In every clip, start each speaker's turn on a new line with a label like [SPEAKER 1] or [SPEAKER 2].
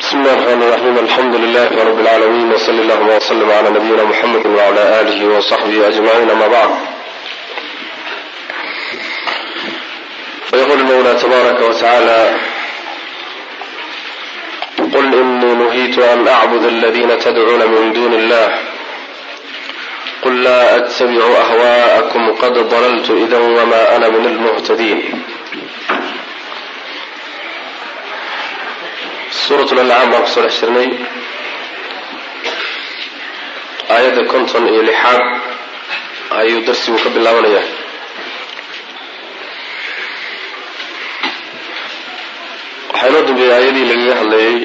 [SPEAKER 1] بسم الله الرحمن الرحيم الحمد لله رب العالمين وصلى اللهم وسلم على نبينا محمد وعلى آله وصحبه أجمعين أما بعد فيقول المولى تبارك وتعالى قل إني نهيت أن أعبد الذين تدعون من دون الله قل لا أتبع أهواءكم قد ضللت إذا وما أنا من المهتدين suurat lancaam baan kusoo dhex jirnay aayadda konton iyo lixaad ayuu darsigu ka bilaabanayaa waxaa inoo dambeeyey aayadii lagaga hadlayay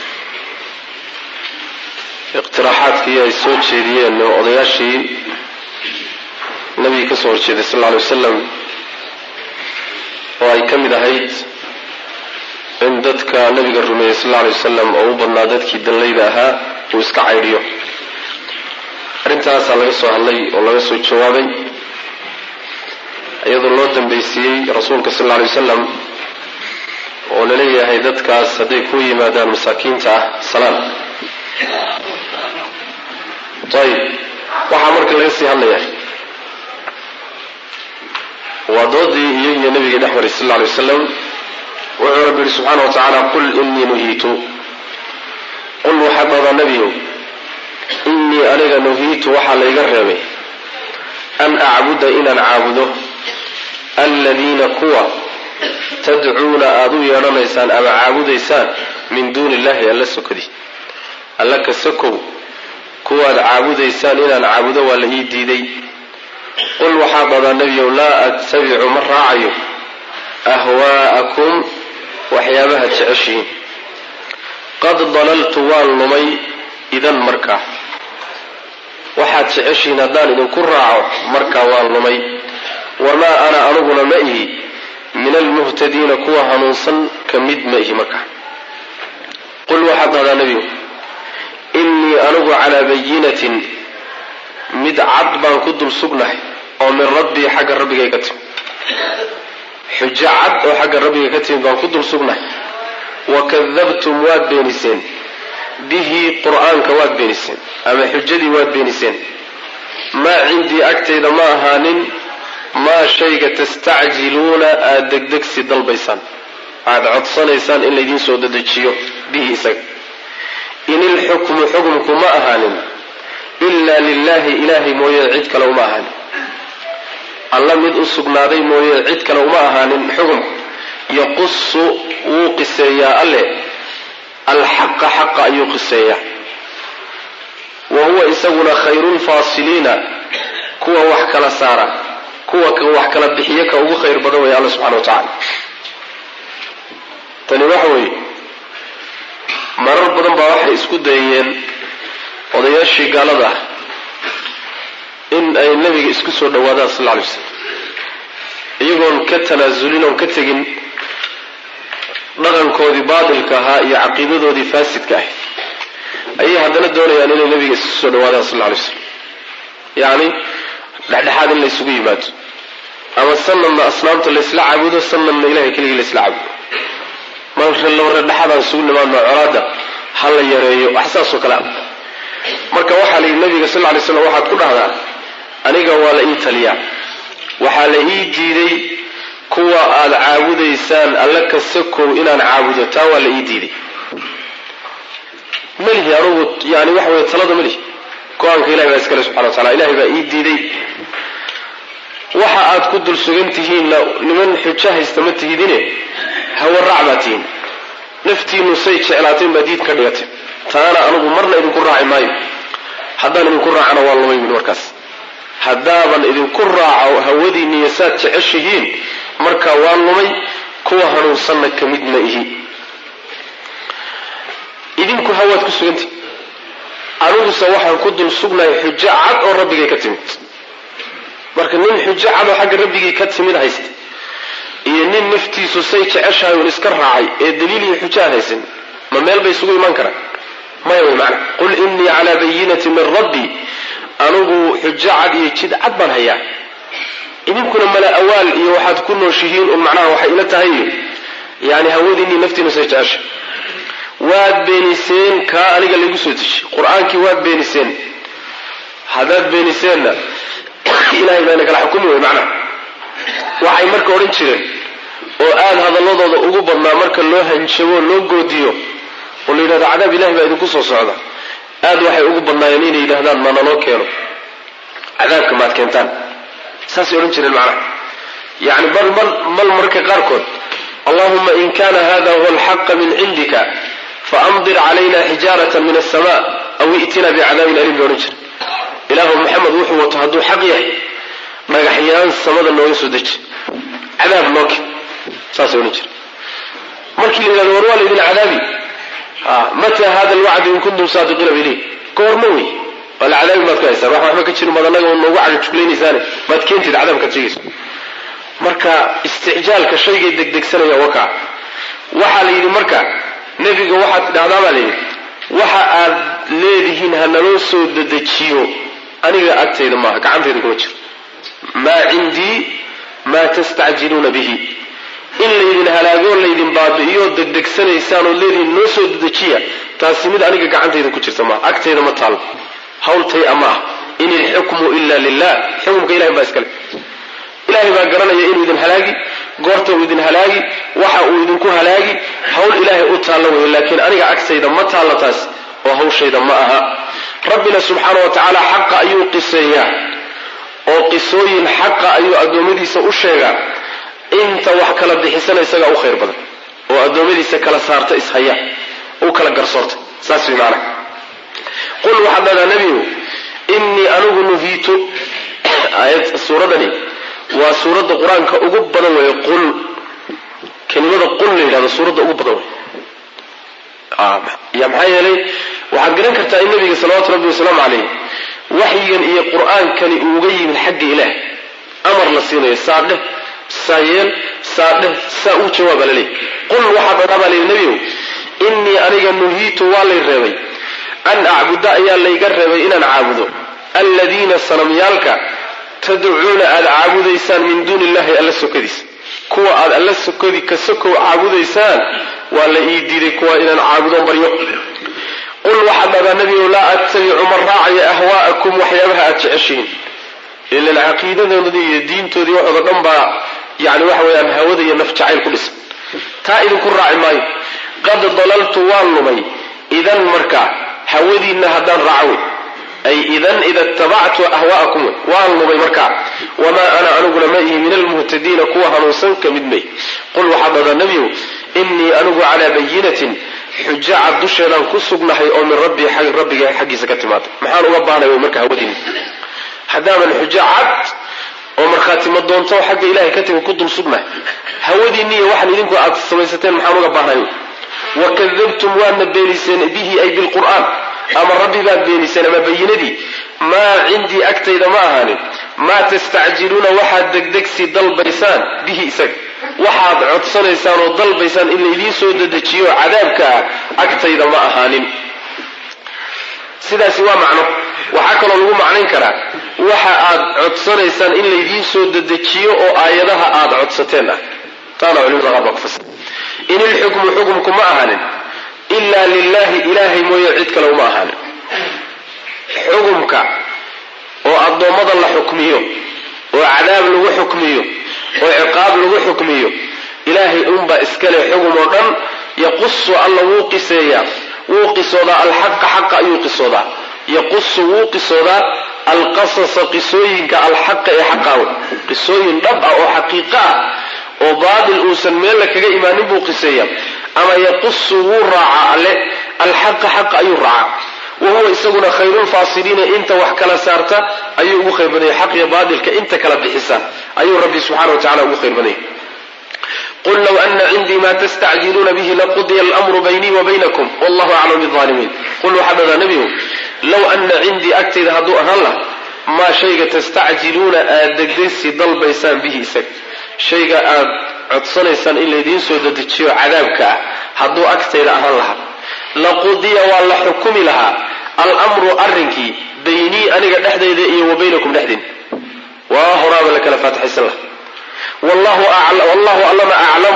[SPEAKER 1] iqtiraaxaadkii ay soo jeediyeen oo odayaashii nabiga ka soo horjeeday sal alla alay wasalam oo ay ka mid ahayd in dadka nabiga rumeeyey sal alla alay wasalam oo u badnaa dadkii danlayda ahaa uu iska caydhiyo arrintaasaa laga soo hadlay oo laga soo jawaabay iyadoo loo dambaysiiyey rasuulka sal alla alay wasalam oo laleeyahay dadkaas hadday ku yimaadaan masaakiinta ah salaan ayib waxaa marka laga sii hadlaya waa doodii iyo iyo nabigii dhex maray sal alla alay wasalam wuxuu rabbi yihi subxaana wa tacaala qul inii nuhiitu qul waxaad dhahdaa nebiyow innii aniga nuhiitu waxaa layga reebay an acbuda inaan caabudo aladiina kuwa tadcuuna aada u yeedhanaysaan ama caabudaysaan min duuni illahi alla sokadi alla ka sokow kuwaad caabudaysaan inaan caabudo waa la ii diiday qul waxaad dhahdaa nebiyow laa attabicu ma raacayo ahwaa'akum waxyaabaha jeceshihiin qad dalaltu waan lumay idan markaa waxaad jeceshihiin haddaan idinku raaco markaa waan lumay wamaa ana aniguna ma ihi min almuhtadiina kuwa hanuunsan ka mid ma ihi markaa qul waxaad dhahdaa nebigu innii anigu calaa bayinatin mid cad baan ku dul sugnahay oo min rabbii xagga rabbigay ka timi xujo cad oo xagga rabbiga ka timid baan ku dul sugnahay wa kadabtum waad beeniseen bihi qur-aanka waad beeniseen ama xujadii waad beeniseen maa cindii agtayda ma ahaanin maa shayga tastacjiluuna aada degdegsi dalbaysaan aada codsanaysaan in laydiin soo dedejiyo bihi isaga in ilxukmu xukmku ma ahaanin ilaa lilaahi ilaahay mooye cid kale uma ahaanin alla mid u sugnaaday mooye cid kale uma ahaanin xukumku yaqusu wuu qiseeyaa alle alxaqa xaqa ayuu qiseeyaa wa huwa isaguna khayrulfaasiliina kuwa wax kala saara kuwa wax kala bixiyo ka ugu khayr badan weeye alla subxana wa tacaala tani waxa weeye marar badan baa waxay isku dayeen odayaashii gaalada ah in ay nabiga isku soo dhawaadaan sal lla lay slam iyagoon ka tanaasulin oon ka tegin dhaqankoodii baatilka ahaa iyo caqiidadoodii faasidka ahayd ayay haddana doonayaan inay nabiga isku soo dhawaadaan sal lla lay slam yacni dhexdhexaad in laysugu yimaado ama sanadna asnaamta laysla caabudo sanadna ilahay keligii laysla caabudo marka lore dhexadaan isugu nimaadno colaada ha la yareeyo wax saasoo kale ah marka waxaa la yidhi nabiga sal ly slam waxaad ku dhahdaa aniga waa la ii taliyaa waxaa la ii diiday kuwa aada caabudaysaan alla ka sakow inaan caabudo taa waa la ii diiday melihi anugu yani waxa weye talada melihi go-aanka ilahi baa iskale subxana wa tacala ilahay baa ii diiday waxa aad ku dul sugan tihiinna niman xujo haysta ma tihidine hawaraac baa tihiin naftiinu say jeclaatay baa diid ka dhigatay taana anugu marna idinku raaci maayo haddaan idinku raacana waa lumay min markaas haddaaban idinku raaco hawadiinniyo saad jeceshihiin markaa waa lumay kuwa hanuunsanna ka mid ma ihi idinku hawaad ku sugantihi aniguse waxaan ku dul sugnahay xujo cad oo rabbigay ka timid marka nin xujo cad oo xagga rabbigii ka timid haysta iyo nin naftiisu say jeceshahay uun iska raacay ee daliil iyo xujo aan haysan ma meel bay isugu imaan karaan maya way macana qul innii calaa bayinati min rabbii anigu xujo cad iyo jid cad baan hayaa idinkuna mala awaal iyo waxaad ku nooshihiin un macnaha waxay ila tahay yani hawadiinii naftiina say jecesha waad beeniseen kaa aniga laygu soo dejiyey qur-aankii waad beeniseen haddaad beeniseenna ilahay baa ina kala xukumi wey macnaha waxay marka odhan jireen oo aada hadalladooda ugu badnaa marka loo hanjabo loo goodiyo oo la yidhahdo cadaab ilahay baa idinku soo socda aad waxay ugu badnaayeen inay yidhahdaan ma naloo keeno cadaabka maad keentaan saasay odhan jireen macnaha yani bal bal bal marka qaarkood allahuma in kana hada huwa alxaqa min cindika faamdir calayna xijaarata min asama aw i'tina bicadaabin alim bay odhan jire ilaahu maxamed wuxuu wato hadduu xaq yahay dhagaxyaan samada nooga soo deji cadaab noo keen saasay odhan jire markii la yidhahdo war waa laydin cadaabi mata hada alwacdu in kuntum saadiqiina bilih goorma wey waa la cadaabi maad ka haysaan wax waxba ka jirin baad annaga noogu cagajuglaynaysaane maad keentid cadaabkaad sheegayso marka isticjaalka shaygay degdegsanaya wakaa waxaa la yidhi marka nebiga waxaad tidhahdaa baa layidhi waxa aad leedihiin ha naloo soo dedejiyo aniga agtayda maaha gacantayda kuma jiro maa cindii maa tastacjiluuna bihi in laydin halaagoo laydin baabi'iyo degdegsanaysaan oo leedihiin noo soo dedejiya taasi mid aniga gacantayda ku jirta maaha agtayda ma taalo hawltay ama ah in ilxukmu ila lilah xukumka ilahay baa iskale ilahay baa garanaya inuu idin halaagi goorta uu idin halaagi waxa uu idinku halaagi hawl ilaahay u taalla weeye laakiin aniga agtayda ma taalla taas oo hawshayda ma aha rabbina subxaana wa tacaala xaqa ayuu qiseeyaa oo qisooyin xaqa ayuu addoommadiisa u sheegaa inta wax kala bixisana isagaa u khayr badan oo addoommadiisa kala saarta ishaya u kala garsoorta saas way macnaha qul waxaad dhahdaa nebigu innii anigu nuhiitu aayad suuradani waa suuradda qur-aanka ugu badan weeye qul kelimada qul la yidhahdo suuradda ugu badan wey ya maxaa yeelay waxaad garan kartaa in nabiga salawatu rabbi wasalaamu calayh waxyigan iyo qur-aankani uu uga yimid xagga ilaah amar la siinayo saa dheh saa yeel saa dheh saa uu jawaaba laleey qul waxaa dhadhaa baa layidhi nebigow innii aniga nuhiitu waa lay reebay an acbuda ayaa layga reebay inaan caabudo alladiina sanamyaalka tadcuuna aada caabudaysaan min duuni illahi alla sokadiisa kuwa aad alla sokadi ka sokow caabudaysaan waa la ii diiday kuwa inaan caabudoon baryo qul waxaad dhahdaa nebigow laa attabicu man raacaya ahwaa'akum waxyaabaha aad jeceshihiin ilan caqiidadoodii iyo diintoodii waxooda dhan baa yani waxa weeyaan hawada iyo naf jacayl ku dhisan taa idinku raaci maayo qad dalaltu waan lumay idan markaa hawadiinna haddaan raaco wey ay idan ida itabactu ahwaa'akum wey waan lumay markaa wamaa ana aniguna ma ihi min almuhtadiina kuwa hanuunsan ka mid may qul waxaad dhahdaa nebiyow innii anigu calaa bayinatin xujo cad dusheedaan ku sugnahay oo min rabbii rabbiga xaggiisa ka timaaday maxaan uga baahnay wey marka hawadiini haddaaban xujo cad oo markhaatimo doonto xagga ilahay ka timi ku dul sugnahay hawadiinni iyo waxaan idinku aad samaysateen maxaan uga baahnay wey wakadabtum waadna beeniseen bihi ay bilqur'aan ama rabbi baad beeniseen ama bayinadii maa cindii agtayda ma ahaanin maa tastacjiluuna waxaad degdegsi dalbaysaan bihi isaga waxaad codsanaysaan oo dalbaysaan in laydiin soo dedejiyo cadaabka ah agtayda ma ahaanin sidaasi waa macno waxaa kaloo lagu macnayn karaa waxa aad codsanaysaan in laydiin soo dedejiyo oo aayadaha aad codsateen ah taana culimada qaar baa ku fasira in ilxukmu xukumku ma ahaanin ilaa lilahi ilaahay mooye cid kale uma ahaanin xukumka oo addoommada la xukmiyo oo cadaab lagu xukmiyo oo ciqaab lagu xukmiyo ilaahay unbaa iskale xugum oo dhan yaqusu alla wuu qiseeyaa wuu qisoodaa alxaqa xaqa ayuu qisoodaa yaqusu wuu qisoodaa alqasasa qisooyinka alxaqa ee xaqaawe qisooyin dhab ah oo xaqiiqo ah oo baatil uusan meella kaga imaanin buu qiseeyaa ama yaqusu wuu raacaa alle alxaqa xaqa ayuu raacaa wa huwa isaguna khayrulfaasiliina inta wax kala saarta ayuu ugu khayr badanya xaq iyo baatilka inta kala bixisa ayuu rabbi subxana wa tacala ugu khayr badanya qul low ana cindii ma tastacjiluuna bihi laqudiya almru baynii wa baynakum wallahu aclam biaalimiin qul waxaa dhadaa nebigu low ana cindii agtayda hadduu ahaan lah maa shayga tastacjiluuna aad degdegsi dalbaysaan bihi isaga shayga aad codsanaysaan in laydiin soo dedejiyo cadaabka ah hadduu agtayda ahaan lahaa laqudiya waa la xukumi lahaa almru arrinkii baynii aniga dhexdayda iyo wa baynakum dhexdiin waa horaaba la kala faatixaysan laha wallahu allana aclamu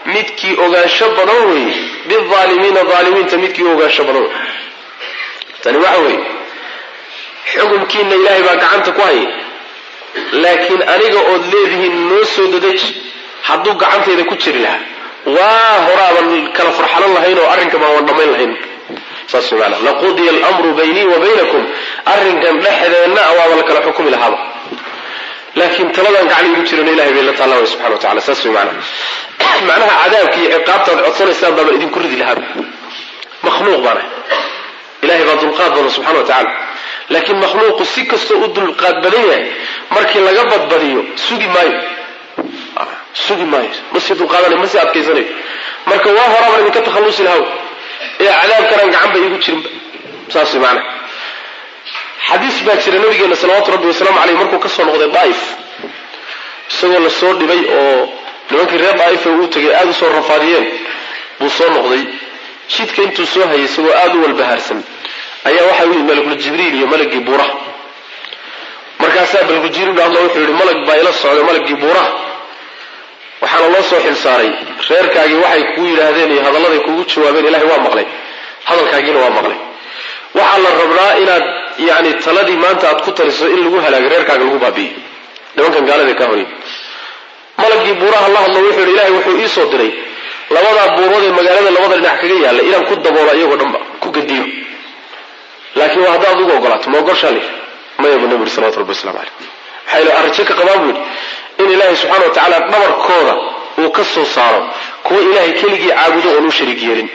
[SPEAKER 1] midkii ogaansho badan weeye biaalimiina aalimiinta midkii ogaansho badan wey tani waxa weeye xukumkiina ilaahay baa gacanta ku haya laakiin aniga ood leedihiin noo soo dadeji hadduu gacantayda ku jiri lahaa waa horaaban kala farxalan lahayn oo arrinka baan waan dhammayn lahayn saas maana laqudiya almru baynii wa baynakum arrinkan dhexdeenna waaba la kala xukumi lahaaba laakiin taladan gacan igu jirana ilahay bay la taalla way subxana wa tacala saas way maana macnaha cadaabka iyo ciqaabtaad codsanaysaan baaba idinku ridi lahaaba makhluuq baana ilahay baa dulqaad badan subxana wa tacala laakiin makhluuqu si kastoo u dulqaad badan yahay markii laga badbadiyo sugi maayo sugi maayo ma sii dulqaadanayo ma sii adkaysanayo marka waa horaaban idinka takhallusi lahaw ee cadaabkanaan gacan ba iigu jirinba saas maana xadiis baa jira nabigeena salawaatu rabbi wasalaamu caleyh markuu ka soo noqday daa'if isagoo la soo dhibay oo nimankii reer daa'ifa uu tegay aada u soo rafaadiyeen buu soo noqday jidka intuu soo hayay isagoo aada u walbahaarsan ayaa waxaa u yimid malakul jibriil iyo malagii buuraha markaasaa malakul jibriil hadla wuxuu yihi malag baa ila socday malagii buuraha waxaana loo soo xilsaaray reerkaagii waxay kuu yidhaahdeen iyo hadalladay kugu jawaabeen ilahay waa maqlay hadalkaagiina waa maqlay waxaa la rabnaa inaad yani taladii maanta aad ku taliso in lagu halaago reerkaaga lagu baabi'iyo nimankan gaalada ka horay malagii buuraha la hadlo wuxuu yidhi ilahay wuxuu ii soo diray labadaa buurood ee magaalada labada dhinac kaga yaalla inaan ku daboolo iyagoo dhanba ku gadiyo laakiin waa haddaad ugu ogolaato ma ogoshaa li maya buu nabi yuri salawatu rabbi waslamu caleyh maxaa ila arrajo ka qabaan buu yidhi in ilaahay subxana wa tacaala dhabarkooda uu ka soo saaro kuwa ilaahay keligii caabudo oon u shariig yeelin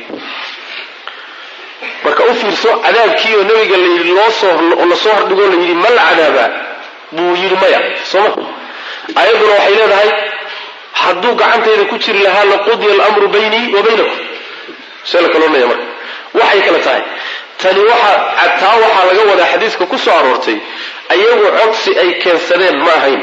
[SPEAKER 1] marka u fiirso cadaabkii oo nabiga layidhi loosoo lasoo hordhigoo la yidhi ma la cadaabaa buu yidhi maya sooma ayadduna waxay leedahay hadduu gacantayda ku jiri lahaa laqudiya alamru baynii wa baynakum see la kaloonaya marka waxay kale tahay tani waxa taa waxaa laga wadaa xadiiska ku soo aroortay ayagu codsi ay keensadeen ma ahayn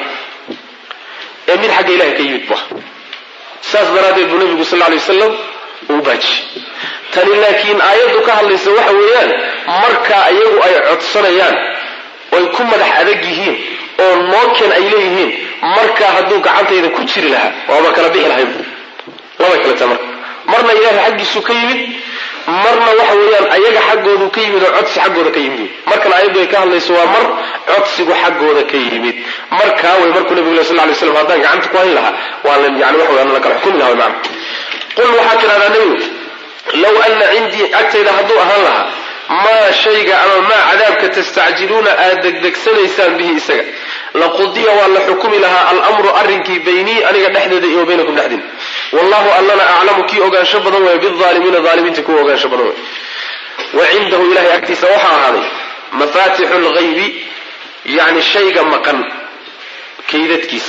[SPEAKER 1] ee mid xagga ilahay ka yimid ba saas daraaddeed buu nabigu sal lla alay wasalam uu baajiyey tani laakiin aayaddu ka hadlaysa waxa weeyaan marka iyagu ay codsanayaan oy ku madax adag yihiin oo nooken ay leeyihiin markaa hadduu gacantayda ku jiri lahaa waaba kala bixi lahayn labay kale tahay marka marna ilaahay xaggiisu ka yimid marna waxa weeyaan ayaga xaggoodu ka yimid oo codsi xaggooda ka yimid markan ayaddu ay ka hadlayso waa mar codsigu xaggooda ka yimid markaa way markuu nabigu sal lay slam haddaan gacanta ku hayn lahaa waa yani waxa weyan la kala xukumi laha macna qul waxaa tidhahdaa nebigu low ana cindii agtayda hadduu ahaan lahaa maa shayga ama maa cadaabka tastacjiluuna aad degdegsanaysaan bihi isaga laqudiya waa la xukumi lahaa almru arrinkii baynii aniga dhexdeeda iyo baynakum dhexdin wallahu allana aclamu kii ogaansho badan weeye biaalimiina aalimiinta kuwa ogaansho badan wey wa cindahu ilahay agtiisa waxaa ahaaday mafatixu lghaybi yani shayga maqan kaydadkiisa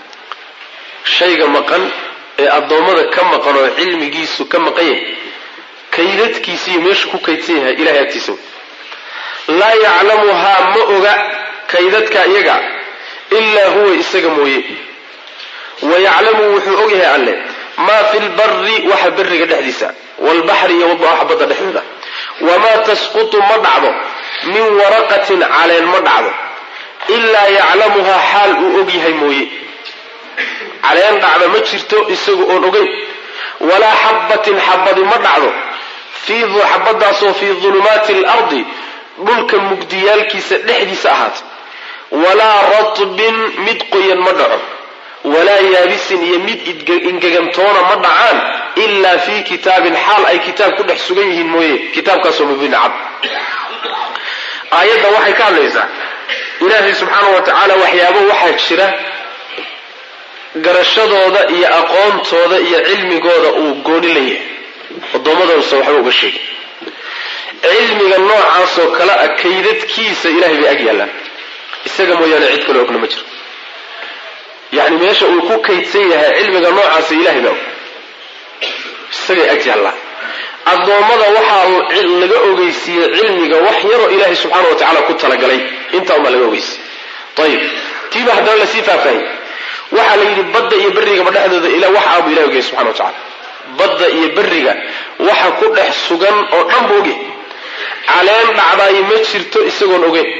[SPEAKER 1] shayga maqan ee addoommada ka maqan oo cilmigiisu ka maqan yahay kaydadkiisiiyo meeshu ku kaydsan yahay ilahay agtiisa laa yaclamuhaa ma oga kaydadka iyaga ilaa huwa isaga mooye wa yaclamu wuxuu ogyahay alle maa fi lbari waxa beriga dhexdiisa waalbaxri iyo waxa badda dhexdooda wamaa tasqutu ma dhacdo min waraqatin caleen ma dhacdo ilaa yaclamuhaa xaal uu ogyahay mooye caleen dhacda ma jirto isaga oon ogeyn walaa xabbatin xabadi ma dhacdo xabadaasoo fii dulumaati alardi dhulka mugdiyaalkiisa dhexdiisa ahaata walaa ratbin mid qoyan ma dhaco walaa yaabisin iyo mid ingegantoona ma dhacaan ilaa fii kitaabin xaal ay kitaab ku dhex sugan yihiin mooye kitaabkaasoo mubiin cad aayadda waxay ka hadlaysaa ilaahay subxaana wa tacaala waxyaabo waxaa jira garashadooda iyo aqoontooda iyo cilmigooda uu gooni la yahay addoommadoosa waxba uga sheegay cilmiga noocaasoo kale a kaydadkiisa ilahay bay ag yaallaan isaga mooyaane cid kale ogna ma jiro yacni meesha uu ku kaydsan yahay cilmiga noocaasa ilahay baa og isagay ag yaallaan addoommada waxaa laga ogeysiiyey cilmiga wax yaroo ilaahay subxaana wa tacala ku talagalay intaa unbaa laga ogeysiye ayib tiiba haddana lasii faahfaahiyey waxaa la yidhi badda iyo berrigaba dhexdooda ila wax aabu ilahi ogeyay subxana wa tacala badda iyo berriga waxa ku dhex sugan oo dhan bu ogyahay caleen dhacdaayo ma jirto isagoon ogeyn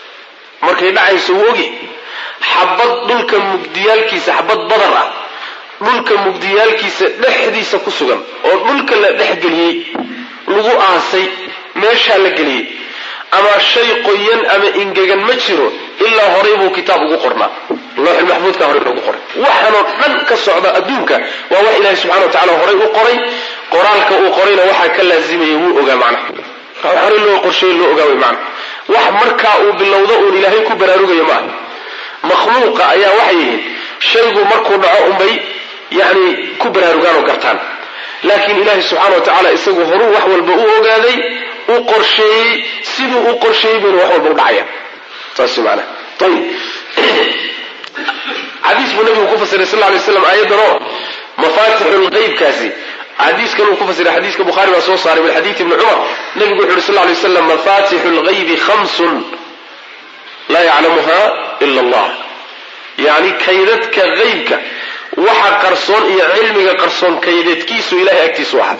[SPEAKER 1] markay dhacayso wuu ogyahay xabad dhulka mugdiyaalkiisa xabad badar ah dhulka mugdiyaalkiisa dhexdiisa ku sugan oo dhulka la dhexgeliyey lagu aasay meeshaa la geliyey ama shay qoyan ama ingegan ma jiro ilaa horay buu kitaab ugu qornaa looxil maxfuudka horey loogu qoray waxaanoo dhan ka socda adduunka waa wax ilaahay subxana wa tacala horay u qoray qoraalka uu qorayna waxaa ka laazimaya wuu ogaa macnaha horey loo qorsheeye loo ogaa way macnaha wax markaa uu bilowdo uun ilaahay ku baraarugayo maaha makhluuqa ayaa waxay yihiin shaygu markuu dhaco unbay yani ku baraarugaan oo gartaan laakiin ilaahay subxaana wa tacaala isagu horuu wax walba u ogaaday u qorsheeyey siduu u qorsheeyey bayna wax walba u dhacaya saas maanaa ayib xadiis buu nabigu ku fasiray sal lay slam aayadan oo mafaatixu lqeybkaasi xadiiskan uu ku fasiray xadiiska bukhaari baa soo saaray min xadiidi ibni cumar nabigu wuxu uhi sal lay slam mafatixu lgaybi khamsun laa yaclamuha ila allah yani kaydadka qeybka waxa qarsoon iyo cilmiga qarsoon kaydadkiisu ilahay agtiisu ahaa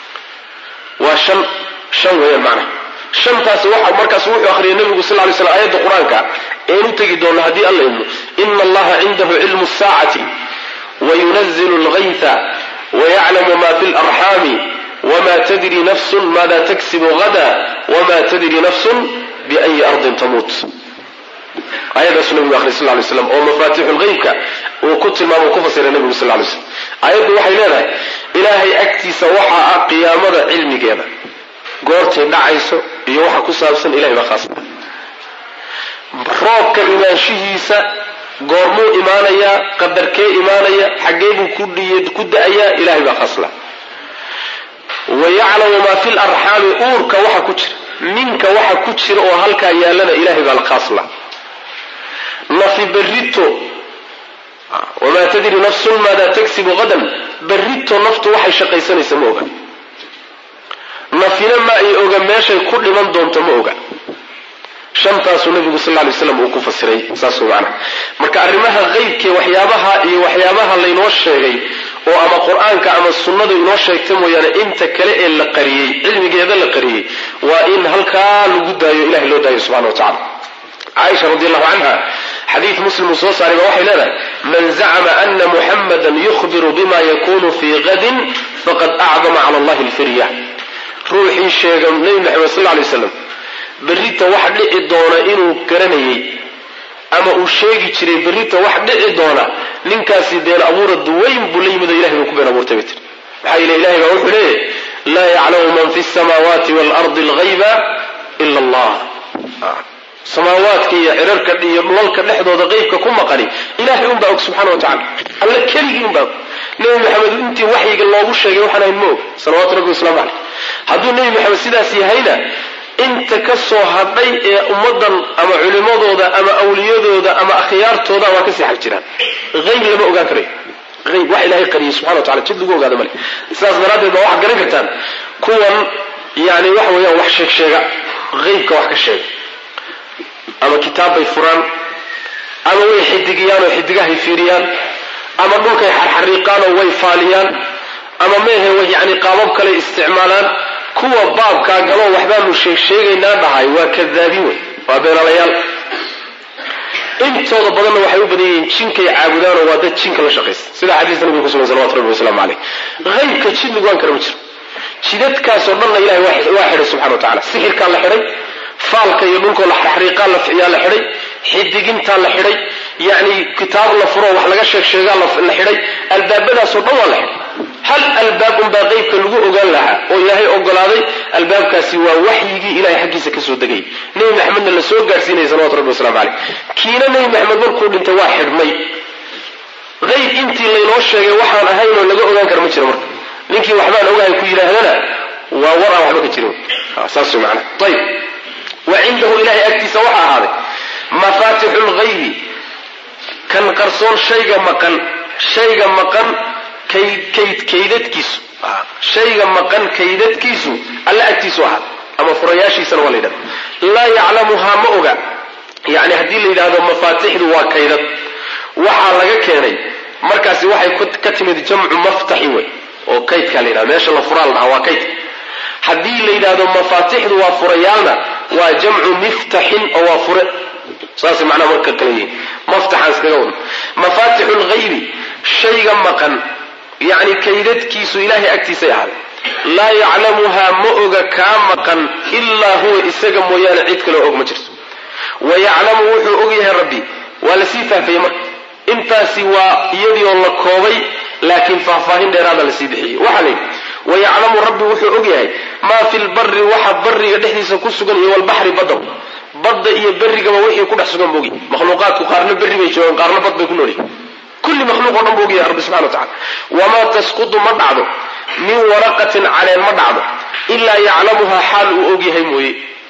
[SPEAKER 1] waa shan shan weeyaan macnaha shantaasi waxa markaas wuxuu akhriyay nabigu sal lay slam aayadda qur-aanka een u tegi doona haddii alla idmo ina allaha cindahu cilmu saacati wayunazilu lgayta wayaclamu ma fi larxaami wma tadri nafsun maada taksibu hada wma tadri nafsun biayi ardin tamuut aayadaasu nabigu akhriy sal lay slam oo mafaatixu lgeybka uu ku tilmaamo ku fasiray nabigu sal lay slam aayaddu waxay leedahay ilaahay agtiisa waxaa ah qiyaamada cilmigeeda goortay dhacayso iyo waxa ku saabsan ilahay baa khaasa roobka imaanshihiisa goormuu imaanayaa qadarkee imaanaya xaggee buu ku da-ayaa ilahay baa khaasla wa yaclamu maa fi larxaami uurka waxa ku jira ninka waxa ku jira oo halkaa yaallana ilahay baa khaasla nafi berrito wamaa tadri nafsun maada tagsibu qadan berrito naftu waxay shaqaysanaysa ma oga nafina ma ay oga meeshay ku dhiman doonto ma oga shantaasuu nabigu sal lay slam uu ku fasiray saas macana marka arrimaha qeybkee waxyaabaha iyo waxyaabaha laynoo sheegay oo ama qur-aanka ama sunnadu inoo sheegta mooyaane inta kale ee la qariyey cilmigeeda la qariyey waa in halkaa lagu daayo ilahay loo daayo subxana wa tacala caaisha radi allahu canha xadiid muslim uu soo saaray ba waxay leedahay man zacma ana muxamada yukhbiru bima yakunu fii gadin faqad acdama cala allahi lfirya ruuxii sheega nebi maxamed sal lay slam berrita wax dhici doona inuu garanayay ama uu sheegi jiray berrita wax dhici doona ninkaasi been abuura duwayn buu la yimid oo ilahay buu ku been abuurtay bay tiri maxaa yeele ilahay baa wuxuu leeyahy laa yaclamu man fi samaawaati waalardi alghayba ila allah samaawaadka iyo cirarka iyo dhulalka dhexdooda qeybka ku maqani ilahay unbaa og subxana wa tacala alla keligii unbaa og nebi maxamed intii waxyiga loogu sheegay waxaan ahayn ma og salawatu rabbi waslamu caleyh hadduu nebi maxamed sidaas yahayna inta ka soo hadhay ee ummaddan ama culimadooda ama awliyadooda ama akhyaartooda waa kasii xag jiraan ayb lama ogaan karayo ayb wax ilahay qariyay subxana wa tacala jid lagu ogaado male sidaas daraaddeed baa waxaad garan kartaan kuwan yani waxa weeyaan wax sheeg sheega aybka wax ka sheega ama kitaab bay furaan ama way xidigiyaan oo xidigahay fiiriyaan ama dhulkay xarxariiqaan oo way faaliyaan ama meehe way yani qaabab kale isticmaalaan kuwa baabkaa galoo waxbaanu sheeg sheegaynaa dhahay waa kadaabiin wey waa beenalayaal intooda badanna waxay u badan yihiin jinkay caabudaanoo waa dad jinka la shaqaysa sida xadiista nabiga kusugan salawatu rabbi wasalaamu caleyh haybka jid laguaan kara ma jiro jidadkaasoo dhanna ilahay waa xidhay subxana wa tacala sixirkaa la xidhay faalka iyo dhulkoo la xarxariiqaa yaa la xidhay xidigintaa la xidhay yani kitaab la furo wax laga sheeg sheegaa la xidhay albaabadaasoo dhan waa la xidhay hal albaab unbaa qeybka lagu ogaan lahaa oo ilaahay ogolaaday albaabkaasi waa waxyigii ilahay xaggiisa kasoo degayay nebi maxamedna la soo gaadhsiinaya salawatu rabbi waslamu caleyh kiina nebi maxamed markuu dhintay waa xidhmay qeyb intii laynoo sheegay waxaan ahaynoo laga ogaan kara ma jiro marka ninkii waxbaan ogahay ku yidhaahdana waa war aan waxba ka jirin saas way macana ayib wa cindahu ilahay agtiisa waxaa ahaaday mafaatixu lgaybi kan qarsoon shayga maqan shayga maqan kaydadkiisu shayga maqan kaydadkiisu alla agtiisu ahaa ama furayaashiisana waa la yidhahda laa yaclamuhaa ma oga yani haddii la yidhahdo mafaatixdu waa kaydad waxaa laga keenay markaasi waxay ka timid jamcu maftaxi wey oo kaydkaa la yidhahdo meesha la furaa la dhaha waa kaydka haddii la yidhahdo mafaatixdu waa furayaalna waa jamcu miftaxin oo waa fure saasay macnaha marka kale yihiin maftaxaan iskaga wadno mafaatixu lghaybi shayga maqan yacni kaydadkiisu ilaahay agtiisay ahaaday laa yaclamuhaa ma oga kaa maqan ilaa huwa isaga mooyaane cid kaleo og ma jirto wa yaclamu wuxuu og yahay rabbi waa lasii faahfayey marka intaasi waa iyadii oo la koobay laakiin faahfaahin dheeraada lasii bixiyey waxaa la yidhi wayaclamu rabbi wuxuu og yahay maa fi lbari waxa bariga dhexdiisa ku sugan iyo walbaxri badda badda iyo berigaba wixii ku dhex sugan boogi makhluuqaadku qaarna berri bay joogaan qaarna bad bay ku noolyihin kulli makhluuq o dhan buu og yahay rabbi subxana wa tacala wamaa tasqudu ma dhacdo min waraqatin caleen ma dhacdo ilaa yaclamuhaa xaal uu og yahay mooye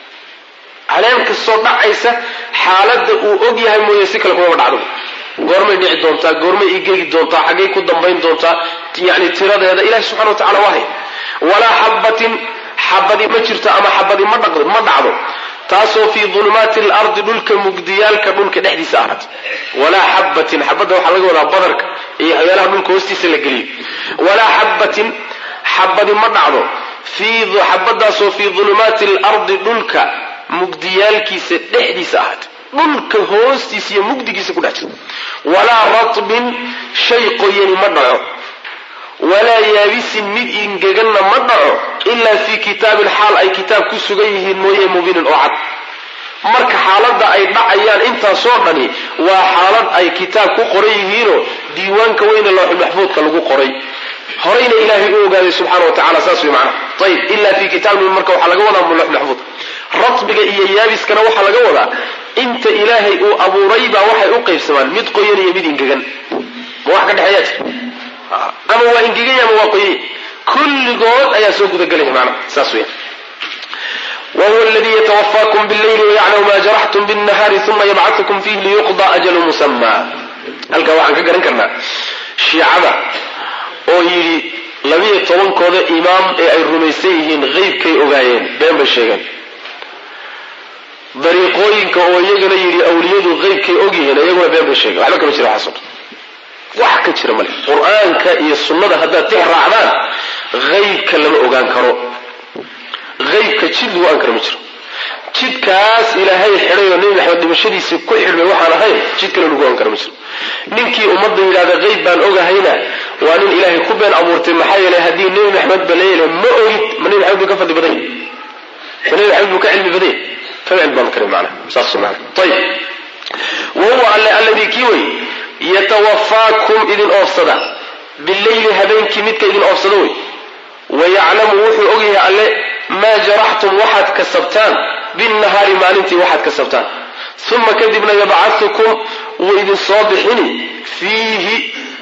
[SPEAKER 1] caleen kastoo dhacaysa xaaladda uu og yahay mooye si kale kumama dhacdo goormay dhici doontaa goormay igegi doontaa xaggay ku dambayn doontaa yani tiradeeda ilahi subxana wa tacala waa hay walaa xabatin xabadi ma jirto ama xabadi ma dhacdo taasoo fii dulumaati alardi dhulka mugdiyaalka dhulka dhexdiisa ahaat walaa xabatin xabadda waxaa laga wadaa badarka iyo waxyaalaha dhulka hoostiisa la geliyo walaa xabatin xabadi ma dhacdo xabadaasoo fii dulumaati alardi dhulka mugdiyaalkiisa dhexdiisa ahaat dhulka hoostiisa iyo mugdigiisa ku dhex jirta walaa ratbin shay qoyani ma dhaco walaa yaabisin mid ingeganna ma dhaco ilaa fii kitaabin xaal ay kitaab ku sugan yihiin mooye mubiinin oo cad marka xaaladda ay dhacayaan intaasoo dhani waa xaalad ay kitaab ku qoran yihiinoo diiwaanka weyne looxulmaxfuudka lagu qoray horayna ilaahay u ogaaday subxana wa tacala saas way macnaha ayib ilaa fii kitaabin marka waxaa laga wadaa looxulmaxfuud ratbiga iyo yaabiskana waxaa laga wadaa inta ilaahay uu abuuray baa waxay u qaybsamaan mid qoyan iyo mid ingegan ma wax ka dhexeeyaa jira ama waa ingeganya ama waa qoyay kulligood ayaa soo gudagelaya macnaha saas weya wahuwa aladii yatawafaakum billayli wayaclamu ma jaraxtum binnahaari uma yabcadukum fiih liyuqda ajalu musama halkaa waxaan ka garan karnaa shiicada oo yidhi labiyo tobankooda imaam ee ay rumaysan yihiin qeybkay ogaayeen been bay sheegeen dariiqooyinka oo iyagana yidhi awliyadu qeybkay ogyihiin iyaguna been bay sheegeen waxba kama jira waxaas wax ka jira male qur-aanka iyo sunnada haddaad tix raacdaan qeybka lama ogaan karo qeybka jid lagu ogaan karo ma jiro jidkaas ilaahay xidhay oo nebi maxamed dhimashadiisii ku xidhmay waxaan ahayn jid kale lagu ogaan karo ma jiro ninkii ummadda yidhahda qeyb baan ogahayna waa nin ilaahay ku been abuurtay maxaa yeelay haddii nebi maxamed ba leeyala ma ogid ma nebi maxamed buu ka fadli badan yahy ma nebi maxamed buu ka cilmi badan yahy kama cilmi badan karin macnaha saas maana ayib wahuwa alle alladii kii wey yatawafaakum idin oofsada bileyli habeenkii midka idin oofsada wey wayaclamu wuxuu ogyahay alle maa jaraxtum waxaad kasabtaan binnahaari maalintii waxaad kasabtaan uma kadibna yabcaukum wuu idin soo bixini fiihi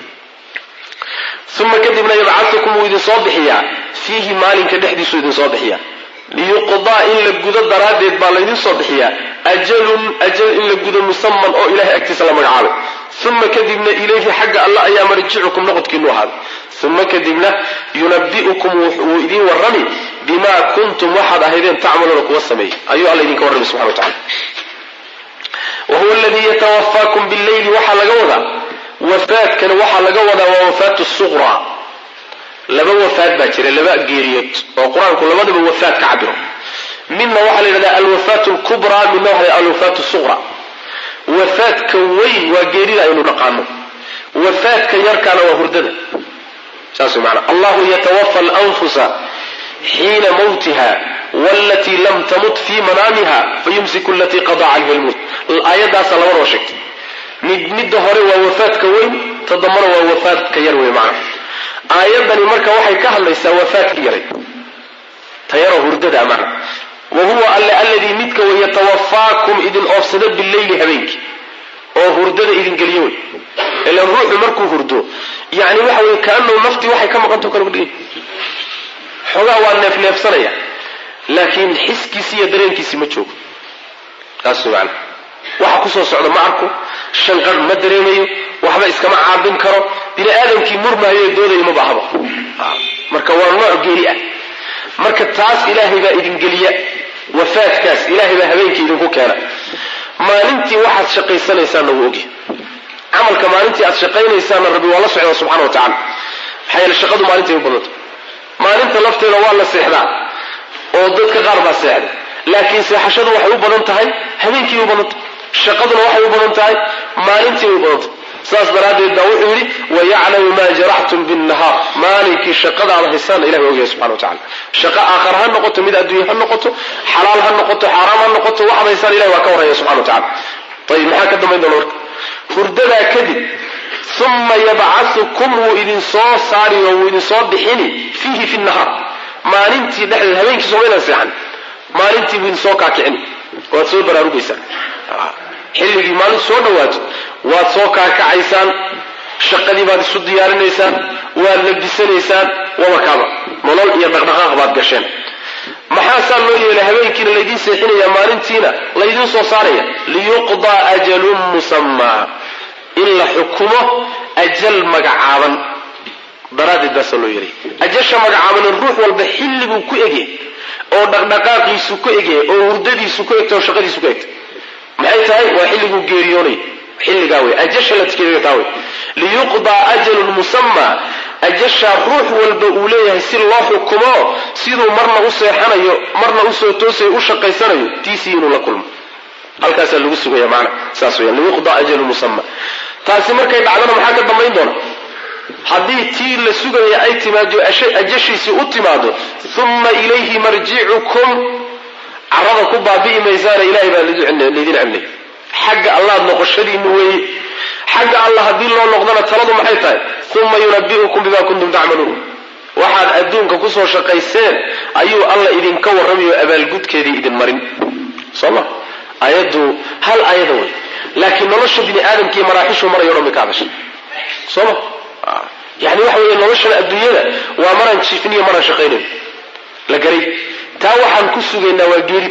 [SPEAKER 1] uma kadibna yabcaukum wuu idin soo bixiyaa fiihi maalinka dhexdiisuu idin soo bixiyaa liyuqdaa in la gudo daraaddeed baa laydin soo bixiyaa ajalun ajal in la gudo musaman oo ilahay agtiisa la magacaabay uma kadibna ilayhi xagga alla ayaa marjicukum noqodkiinu ahaaday uma kadibna yunabi'ukum wuu idin warrami bimaa kuntum waxaad ahaydeen tacmaluuna kuwa sameeyey ayuu alla idinka warrami subxana wa tacala wa huwa aladii yatawafaakum billeyli waxaa laga wadaa wafaadkana waxaa laga wadaa waa wafaatu suqra laba wafaad baa jira laba geeriyood oo qur-aanku labadaba wafaad ka cabiro midna waxaa la yidhahdaa alwafaat lkubraa midna waxa la alwafaat suqra wafaadka weyn waa geerida aynu dhaqaano wafaadka yarkaana waa hurdada saas maana allahu yatawafa alanfusa xiina mawtiha walatii lam tamut fii manaamiha fayumsiku alatii qada calayha lmowt aayaddaasa labadaba sheegtay mid midda hore waa wafaadka weyn ta dambana waa wafaadka yar wey macna aayadani marka waxay ka hadlaysaa wafaadka yaray ta yaroo hurdada macna wa huwa alle alladii midka way yatawafaakum idin oofsada bileyli habeenkii oo hurdada idin geliyo wey ilan ruuxu markuu hurdo yani waxa weye kaanahu naftii waxay ka maqanto kale udhigay xoogaa waa neefneefsanaya laakiin xiskiisii iyo dareenkiisii ma joogo taas macana waxa kusoo socda ma arko shanqadh ma dareemayo waxba iskama caabin karo bini aadamkii murmaayo doodayo ma baahaba marka waa nooc geeli ah marka taas ilaahay baa idin geliya wafaadkaas ilaahay baa habeenkii idinku keena maalintii waxaad shaqaysanaysaanna wuu ogyahay camalka maalintii aad shaqaynaysaanna rabbi waa la socdaa subxana wa tacala maxaa yeele shaqadu maalintay u badanta maalinta lafteeda waa la seexdaa oo dadka qaar baa seexda laakiin seexashadu waxay u badan tahay habeenkii u badan tahay shaqaduna waxay u badan tahay maalintii bay u badan tahay saas daraaddeed baa wuxuu yidhi wayaclamu maa jaraxtum binnahaar maalinkii shaqada aad haysaanna ilahi ogyahay subxana wa tacala shaqo aakhara ha noqoto mid adduunye ha noqoto xalaal ha noqoto xaaraam ha noqoto waxaad haysaan ilahi waa ka warraya subxana wa tacala ayib maxaa ka dambayn doona marka hurdadaa kadib uma yabcaukum wuu idin soo saari oo wuu idin soo bixini fiihi fi nahaar maalintii dhexdeed habeenkii somaydan seexan maalintii buu idin soo kaakicini waad soo baraarugaysaan xilligii maalintu soo dhawaato waad soo kaakacaysaan shaqadii baad isu diyaarinaysaan waad labisanaysaan wabakaaba nolol iyo dhaqdhaqaaq baad gasheen maxaasaa loo yeelay habeenkiina laydiin seexinaya maalintiina laydiin soo saaraya liyuqdaa ajalun musamaa in la xukumo ajal magacaaban daraaddeed baasaa loo yeelay ajasha magacaaban ruux walba xilliguu ku egye oo dhaqdhaqaaqiisu ku egye oo hurdadiisu ku egta oo shaqadiisu ku egta maxay tahay waa xilliguu geeriyoonay xilligaa wey ajasha la tikeeyo taa wey liyuqdaa ajalun musamaa ajashaa ruux walba uu leeyahay si loo xukumo siduu marna u seexanayo marna usoo toosayo u shaqaysanayo tiisii inuu la kulmo halkaasaa lagu sugaya maana saas weyaan liyuqdaa ajalun musama taasi markay dhacdana maxaa ka dambayn doona haddii tii la sugaya ay timaado ajashiisii u timaado uma ilayhi marjicukum carada ku baabi'i maysaana ilahay baa laydin celnay xagga allaad noqoshadiinu weeye xagga allah haddii loo noqdana taladu maxay tahay uma yunabi'ukum bima kuntum tacmaluun waxaad adduunka kusoo shaqayseen ayuu alla idinka warramayo abaalgudkeedii idin marin soo ma ayaddu hal ayada wey laakiin nolosha bini aadamkii maraaxishuu marayo o dhan bay ka hadashay soo ma yani waxa weeye noloshan adduunyada waa maraan jiifiniyo maraan shaqaynayn la garay taa waxaan ku sugaynaa waa geeri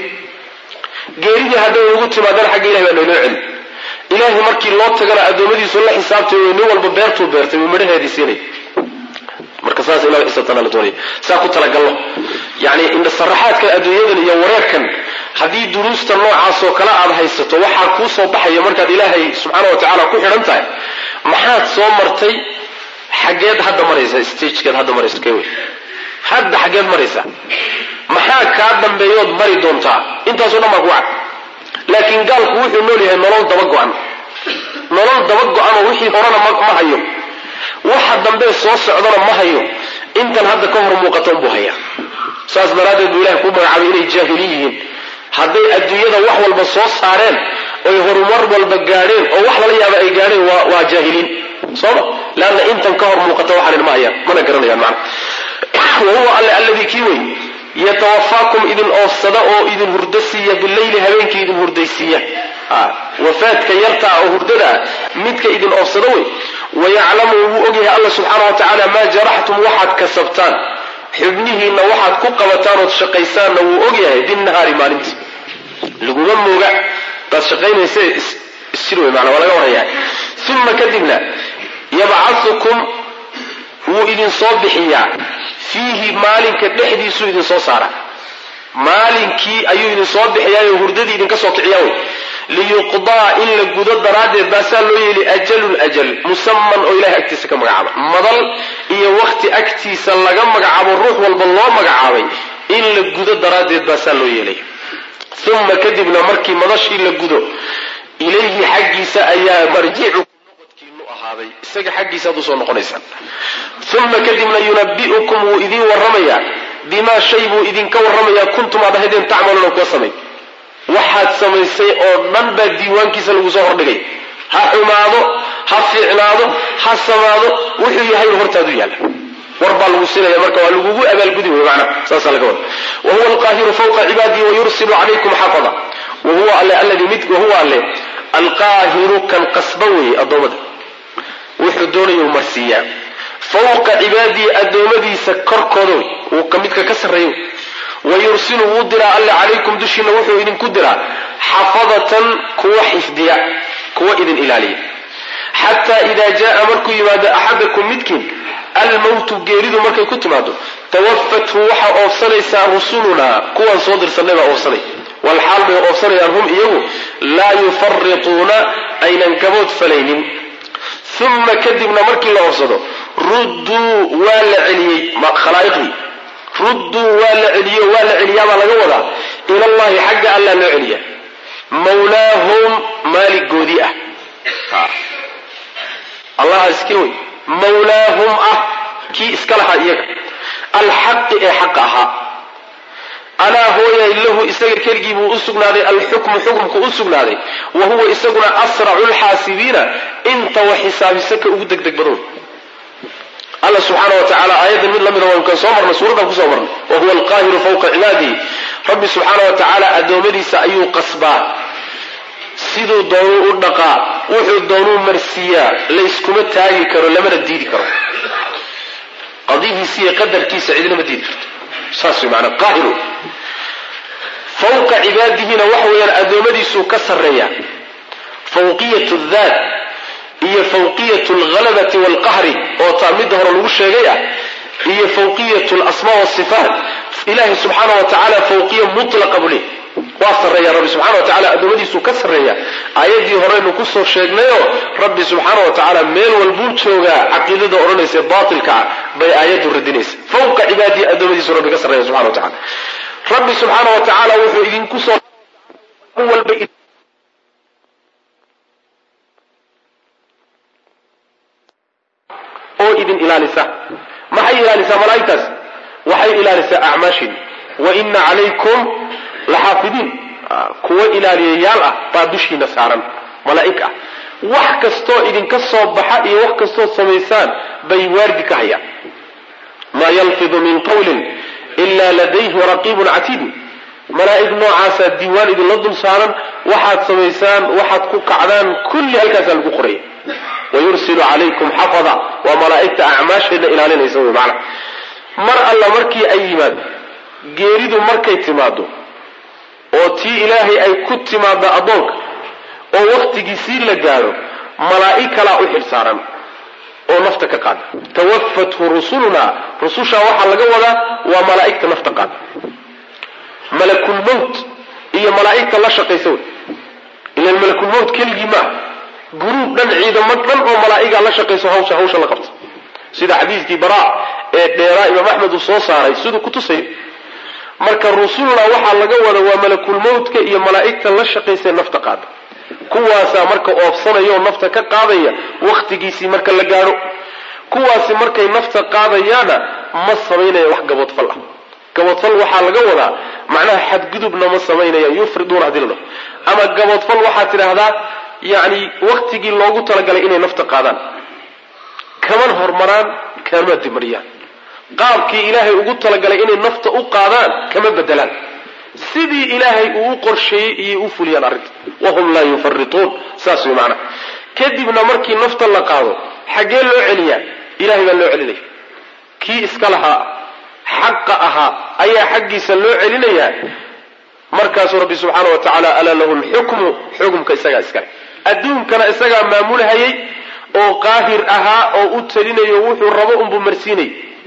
[SPEAKER 1] geeridii hadday ugu timaadana xagga ilahi baa nooloo celi ilaahay markii loo tagana addoommadiisu la xisaabtay wey nin walba beertuu beertay wuu midhaheedii siinay marka saas ila xisaabtana la doonaya saa ku talagalno yani indhasaraxaadkan adduunyadan iyo wareerkan haddii duruusta noocaasoo kale aad haysato waxaa kuu soo baxaya markaad ilaahay subxaana wa tacaala ku xidhan tahay maxaad soo martay xaggeed hadda maraysa stagekeed hadda maraysa kee wey hadda xaggeed maraysa maxaa kaa dambeeyood mari doontaa intaasoo dhan baa ku cad laakiin gaalku wuxuu nool yahay nolol daba go-an nolol daba go-anoo wixii horena ma hayo waxa dambe soo socdana ma hayo intan hadda ka hor muuqatan buu hayaa saas daraaddeed buu ilahay ku magacaabay inay jaahiliin yihiin hadday adduunyada wax walba soo saareen oy horumar walba gaadheen oo wax lala yaaba ay gaadheen waa jaahiliin sooma leanna intan ka hor muuqata waxaanin ma hayaan mana garanayaan macna wahuwa alle alladii kii wey yatawafaakum idin oofsada oo idin hurdo siiya bileyli habeenkii idin hurdaysiiya wafaadka yartaa oo hurdada ah midka idin oofsada wey wayaclamu wuu ogyahay alla subxaana wa tacaala maa jaraxtum waxaad kasabtaan xubnihiinna waxaad ku qabataan ood shaqaysaanna wuu ogyahay binnahaari maalintii laguma mooga daad shaqaynaysa isjir wey maana waa laga warhayaa uma kadibna yabcaukum wuu idin soo bixiyaa fiihi maalinka dhexdiisuu idin soo saara maalinkii ayuu idin soo bixiyaayo hurdadii idinka soo kiciyaa wey liyuqdaa in la gudo daraaddeed baasaa loo yeeli ajalun ajal musaman oo ilahay agtiisa ka magacaaba madal iyo wakhti agtiisa laga magacaabo ruux walba loo magacaabay in la gudo daraaddeed baasaa loo yeelay uma kadibna markii madashii la gudo ilayhi xaggiisa ayaa marjicukum noqodkiinu ahaaday isaga xaggiisa ad usoo noqonaysaan uma kadibna yunabi'ukum wuu idiin warramayaa bimaa shay buu idinka warramayaa kuntum aad ahaydeen tacmaluuna kuwa samay waxaad samaysay oo dhan baa diiwaankiisa lagu soo hordhigay ha xumaado ha fiicnaado ha samaado wuxuu yahay hortaadu yaalla war baa lagu siinaya marka waa lagugu abaalgudi wey macna saasaa laga wada wahuwa alqaahiru fawqa cibaadihi wayursilu calaykum xafada wahuwa alle alladii mid wahuwa alle alqaahiru kan qasba weeye addoommada wuxuu doonayuu marsiiyaa fawqa cibaadihi addoommadiisa korkooda wey wuu ka midka ka sarreeyo wayursilu wuu diraa alle calaykum dushiina wuxuu idinku diraa xafadatan kuwa xifdiya kuwa idin ilaaliya xataa idaa jaaa markuu yimaado axadakum midkiin almowtu geeridu markay ku timaado tawafathu waxaa oofsanaysaa rusulunaa kuwaan soo dirsanay baa oofsanay walxaal bay oofsanayaan hum iyagu laa yufarituuna aynan gabood falaynin uma kadibna markii la oofsado rudduu waa la celiyey khalaa'iqdii rudduu waa la celiyo waa la celiyaabaa laga wadaa ilallahi xagga allaa loo celiya mawlaahum maaligoodii ah allaha iska wey mawlaahum ah kii iska lahaa iyaga alxaqi ee xaqa ahaa alaa hooyay lahu isaga keligii buu u sugnaaday alxukmu xukumku u sugnaaday wa huwa isaguna asracu lxaasibiina inta wax xisaabisa ka ugu degdeg badan alla subxaana wa tacaala aayaddan mid lamida waynu kan soo marnay suuraddan kusoo marnay wa huwa alqaahiru fawqa cibaadihi rabbi subxaana wa tacaala addoommadiisa ayuu qasbaa siduu doonuu u dhaqaa wuxuu doonuu marsiiyaa layskuma taagi karo lamana diidi karo qadihiisa iyo qadarkiisa cidinama diidi karto saas way maanaa qaahiru fawqa cibaadihina waxa weeyaan addoommadiisuu ka sarreeya fawqiyat daat iyo fawqiyat alghalabati waalqahri oo taa midda hore lagu sheegay ah iyo fawqiyat alasmaa wasifaat ilahi subxaana wa tacaala fawqiya mutlaqa buu leey waa sarreeya rabbi subxana wa tacala addoommadiisuu ka sarreeya aayaddii horeynu kusoo sheegnayoo rabbi subxaana wa tacaala meel walbuu joogaa caqiidada odhanaysa baatilka ah bay aayaddu radinaysa fawqa cibaadihi addoommadiisuu rabbi ka sarreeya subxana wa tacala rabbi subxaana wa tacaala wuxuu idinku soo walba oo idin ilaalisa maxay ilaalisaa malaa'igtaas waxay ilaalisaa acmaashin wa ina calaykum laxaafidiin kuwo ilaaliyayaal ah baa dushiina saaran malaa'ig ah wax kastoo idinka soo baxa iyo wax kastoo samaysaan bay waardi ka hayaan maa yalfidu min qawlin ila ladayhi raqiibun catiidun malaa'ig noocaasaa diiwaan idinla dul saaran waxaad samaysaan waxaad ku kacdaan kulli halkaasaa lagu qoraya wayursilu calaykum xafada waa malaa'igta acmaasheedna ilaalinaysa wy macana mar alla markii ay yimaado geeridu markay timaado oo tii ilaahay ay ku timaado addoonka oo wakhtigiisii la gaadho malaa'ig kalaa u xil saaran oo nafta ka qaada tawafathu rusuluna rusushaa waxaa laga wadaa waa malaa'igta nafta qaada malakulmowt iyo malaa'igta la shaqaysa wey ilan malakulmowt keligii ma ah guruub dhan ciidamo dhan oo malaa'igaa la shaqayso hawsha hawsha la qabta sida xadiiskii baraa ee dheeraa imaam axmed uu soo saaray siduu ku tusayo marka rusulna waxaa laga wada waa malakulmowtka iyo malaa'igta la shaqaysae nafta qaada kuwaasaa marka oobsanaya oo nafta ka qaadaya wakhtigiisii marka la gaadho kuwaasi markay nafta qaadayaana ma samaynaya wax gaboodfal ah gaboodfal waxaa laga wadaa macnaha xadgudubna ma samaynaya yufriduuna hadii la dhaho ama gaboodfal waxaad tidhaahdaa yacni wakhtigii loogu talagalay inay nafta qaadaan kaman hormaraan kama dimariyaan qaabkii ilaahay ugu talagalay inay nafta u qaadaan kama bedelaan sidii ilaahay uu u qorsheeyey iyay u fuliyaan arrinta wahum laa yufarituun saas way macnaha kadibna markii nafta la qaado xaggee loo celiyaa ilahay baa loo celinaya kii iska lahaa xaqa ahaa ayaa xaggiisa loo celinayaa markaasuu rabbi subxaana wa tacaala alaa lahu lxukmu xukumka isagaa iskale adduunkana isagaa maamulhayay oo qaahir ahaa oo u telinayo wuxuu rabo unbuu marsiinayay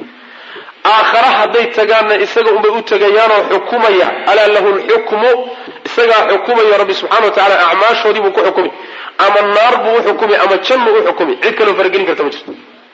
[SPEAKER 1] aakhara hadday tagaanna isaga unbay u tegayaanoo xukumaya alaa lahu lxukmu isagaa xukumaya rabbi subxana wa tacala acmaashoodii buu ku xukumi ama naar buu u xukumi ama jannu u xukumi cid kaloo faragelin karta ma jirto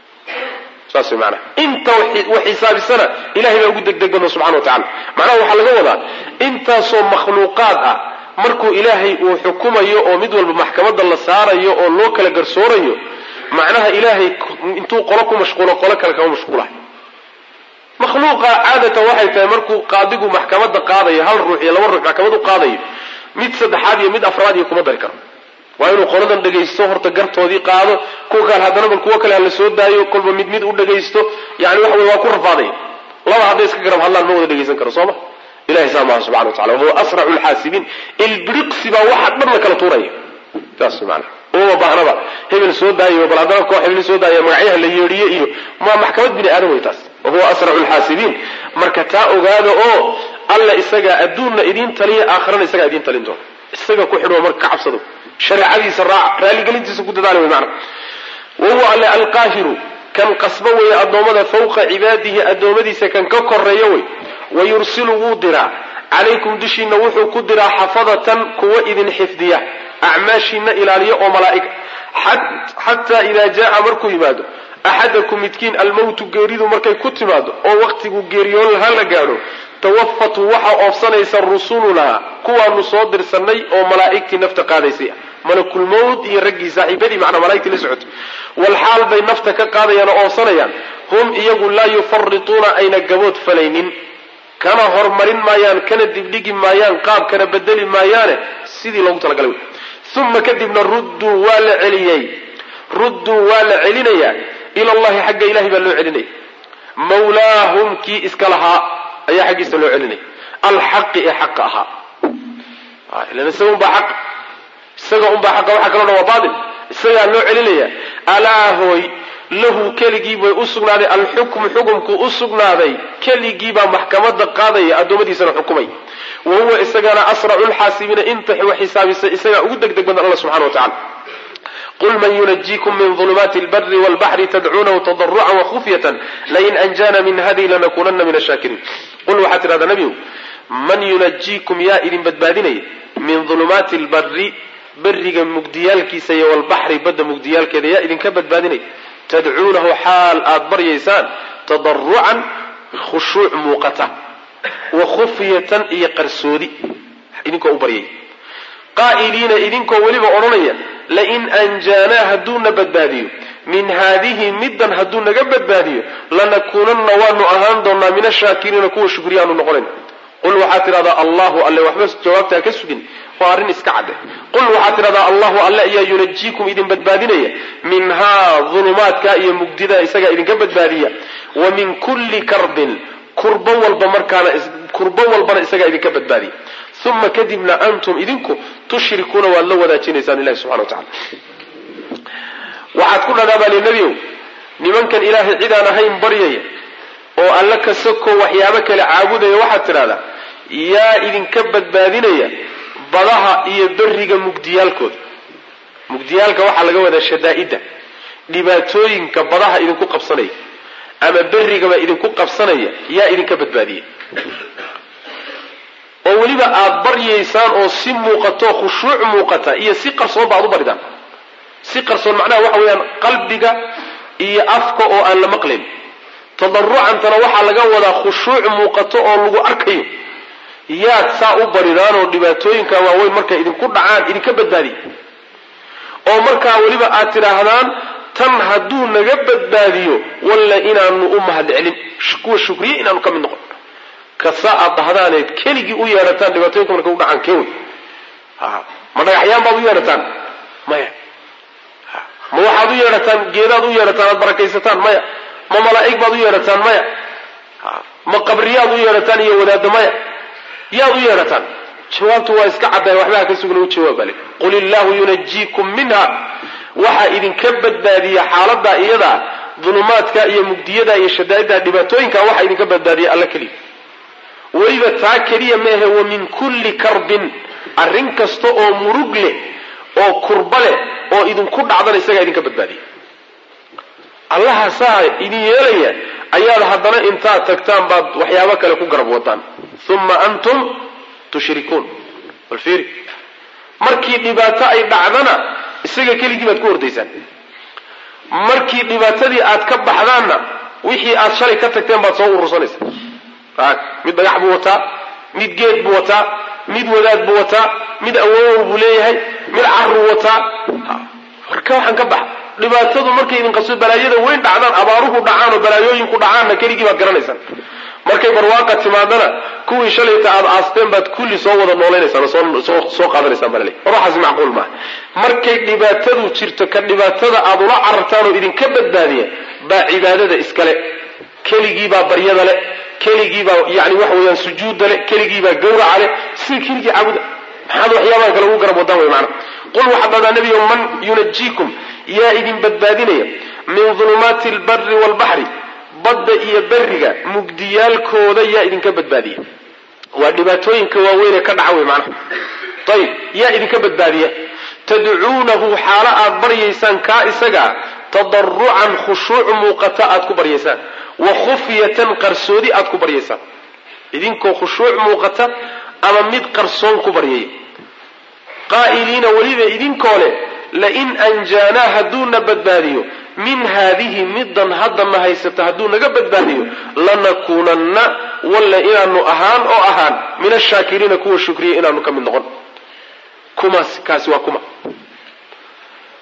[SPEAKER 1] saas way maanaa inta wax xisaabisana ilahay baa ugu degdeg badna subxana wa tacala macnaha waxaa laga wadaa intaasoo makhluuqaad ah markuu ilaahay uu xukumayo oo mid walba maxkamadda la saarayo oo loo kala garsoorayo macnaha ilaahay intuu qolo ku mashquulo qolo kale kama mashquulahay makhluuqa caadatan waxay tahay markuu qaadigu maxkamadda qaadayo hal ruux iyo laba ruux maxkamad u qaadayo mid saddexaad iyo mid afraad iyo kuma dari karo waa inuu qoladan dhagaysto horta gartoodii qaado kuwa kale haddana bal kuwo kale hala soo daayo kolba mid mid u dhagaysto yani waxa wey waa ku rafaadaya laba hadday iska garab hadlaan ma wada dhagaysan karo sooma ilahay saa maaha subxana wa tacala wahuwa asracu lxaasibiin ilbiriqsi baa waxa dhan la kala tuuraya saas maana uma baahnaba hebel soo daayo bal haddana koox hebel soo daayo magacyaha la yeedhiye iyo ma maxkamad bini aadam wey taas wahuwa asracu lxaasibiin marka taa ogaada oo alla isagaa adduunna idiin taliya aakhirana isagaa idiin talin doona isaga ku xidho marka ka cabsado shareecadiisa raac raaligelintiisa ku dadaala wey maana wahuwa alle alqaahiru kan qasbo weeye addoommada fawqa cibaadihi addoommadiisa kan ka koreeya wey wayursilu wuu diraa calaykum dushiina wuxuu ku diraa xafadatan kuwa idin xifdiya acmaashiina ilaaliya oo malaa'ig xataa idaa jaa markuu yimaado axadakum midkiin almowtu geeridu markay ku timaado oo wakhtigu geeriyoon laha la gaadho tawafatu waxaa oofsanaysa rusulunaa kuwaanu soo dirsanay oo malaa'igtii nafta qaadaysay malakulmowt iyo raggii saaxiibadii macnaa malaigtii la socotay walxaal bay nafta ka qaadayaan oo oonsanayaan hum iyagu laa yufarituuna ayna gabood falaynin kana hormarin maayaan kana dibdhigi maayaan qaab kana bedeli maayaane sidii loogu talagalay wey uma kadibna rudduu waa la celiyey rudduu waa la celinayaa ila allahi xagga ilahay baa loo celinaya mawlaahum kii iska lahaa ayaa xaggiisa loo celinaya alxaqi ee xaqa ahaa ilan isaga unbaa xaq isaga unbaa xaqa waxa kaloo dhan waa baatil isagaa loo celinaya alaa hooy lahu keligii bay u sugnaaday alxukmu xukumku u sugnaaday keligiibaa maxkamada qaadaya addoommadiisana xukumay wa huwa isagana asracu lxaasibiina inta wax xisaabisa isagaa ugu deg deg badan alla subxana wa tacala qul man yunajiikum min ulumaati lbari wlbaxri tadcuunahu tadarucan wakufyatan lain anjana min hadihi lanakunana min ashaakiriin qul waxaad tidhahdaa nebigu man yunajiikum yaa idin badbaadinaya min ulumaati lbari beriga mugdiyaalkiisa iyo walbaxri badda mugdiyaalkeeda yaa idinka badbaadinaya tadcuunahu xaal aada baryaysaan tadarucan khushuuc muuqata wa khufyatan iyo qarsoodi idinkoo u baryay qaa'iliina idinkoo weliba odhanaya lain anjaanaa hadduuna badbaadiyo min haadihi middan hadduu naga badbaadiyo lanakuunanna waanu ahaan doonaa min ashaakiriina kuwa shukriyaanu noqonayn qul waxaad tidhahdaa allahu alle waxba jawaabtaa ka sugin waa arrin iska cadde qul waxaad tidhahdaa allahu alle ayaa yunajiikum idin badbaadinaya minhaa dulumaadka iyo mugdida isagaa idinka badbaadiya wa min kulli karbin kurbo walba markaana kurbo walbana isagaa idinka badbaadiya uma kadibna antum idinku tushrikuuna waad la wadaajinaysaan ilahi subxana wa tacala waxaad ku dhadhaa baali nebiow nimankan ilaahay cid aan ahayn baryaya oo alla ka soko waxyaabo kale caabudaya waxaad tidhahdaa yaa idinka badbaadinaya badaha iyo beriga mugdiyaalkooda mugdiyaalka waxaa laga wadaa shadaa'idda dhibaatooyinka badaha idinku qabsanaya ama berigaba idinku qabsanaya yaa idinka badbaadiya oo weliba aada baryaysaan oo si muuqato khushuuc muuqata iyo si qarsoon ba ad u baridaan si qarsoon macnaha waxa weeyaan qalbiga iyo afka oo aan la maqlayn tadarucantana waxaa laga wadaa khushuuc muuqato oo lagu arkayo yaad saa u baridaan oo dhibaatooyinka waaweyn markay idinku dhacaan idinka badbaadiya oo markaa weliba aad tidhaahdaan tan hadduu naga badbaadiyo walla inaanu u mahadcelin kuwa shukriye inaanu ka mid noqon kasaa aad dhahdaaneed keligii u yeedhataan dhibaatooyinka markay u dhacaan kewen ma dhagaxyaan baad u yeedhataan maya ma waxaad u yeedhataan geedaad u yeedhataan aad barakaysataan maya ma malaa'ig baad u yeedhataan maya ma qabriyaad u yeedhataan iyo wadaadda maya yaad u yeedhataan jawaabtu waa iska caddahay waxbaha ka sugna u jawaab bale qul illaahu yunajiikum minha waxaa idinka badbaadiya xaaladaa iyadaa dulumaadka iyo mugdiyada iyo shadaa'idda dhibaatooyinka waxaa idinka badbaadiya alla keliya weliba taa keliya meahe wa min kulli karbin arrin kasta oo murug leh oo kurba leh oo idinku dhacdana isagaa idinka badbaadiya allaha saa idin yeelaya ayaad haddana intaad tagtaan baad waxyaabo kale ku garab wadaan uma antum tushrikuun bal fiiri markii dhibaato ay dhacdana isaga keligii baad ku hordaysaan markii dhibaatadii aad ka baxdaanna wixii aad shalay ka tagteen baad soo urursanaysa mid dhagax buu wataa mid geed buu wataa mid wadaad buu wataa mid awowow buu leeyahay mid caruu wataa marka waxaan ka baxa dhibaatadu markay idin qaso balaayada weyn dhacdaan abaaruhu dhacaan oo balaayooyinku dhacaanna keligii baad garanaysaan markay barwaaqa timaadana kuwii shalayta aad aasteen baad kulli soo wada nooleynaysaan soo qaadanaysaan baa laleey waxaasi macquul maaha markay dhibaatadu jirto ka dhibaatada aad ula carartaan oo idinka badbaadiya baa cibaadada iskale keligiibaa baryada le keligiibaa yani waxa weeyaan sujuudda le keligiibaa gawraca le sida keligii caabuda maxaad waxyaabaha kale ugu garab wadaan wey maana qul waxaad dhahdaa nebiyo man yunajiikum yaa idin badbaadinaya min dulumaati albari waalbaxri badda iyo beriga mugdiyaalkooda yaa idinka badbaadiya waa dhibaatooyinka waaweyn ee ka dhaca wey macnaha ayib yaa idinka badbaadiya tadcuunahu xaalo aad baryaysaan kaa isagaa tadarucan khushuuc muuqata aad ku baryaysaan wa khufyatan qarsoodi aad ku baryaysaan idinkoo khushuuc muuqata ama mid qarsoon ku baryaya qaa'iliina weliba idinkoo leh lain anjaanaa hadduuna badbaadiyo min haadihi middan haddana haysata hadduu naga badbaadiyo lanakuunanna walla inaanu ahaan oo ahaan min ashaakiriina kuwa shukriya inaanu ka mid noqon kumaas kaasi waa kuma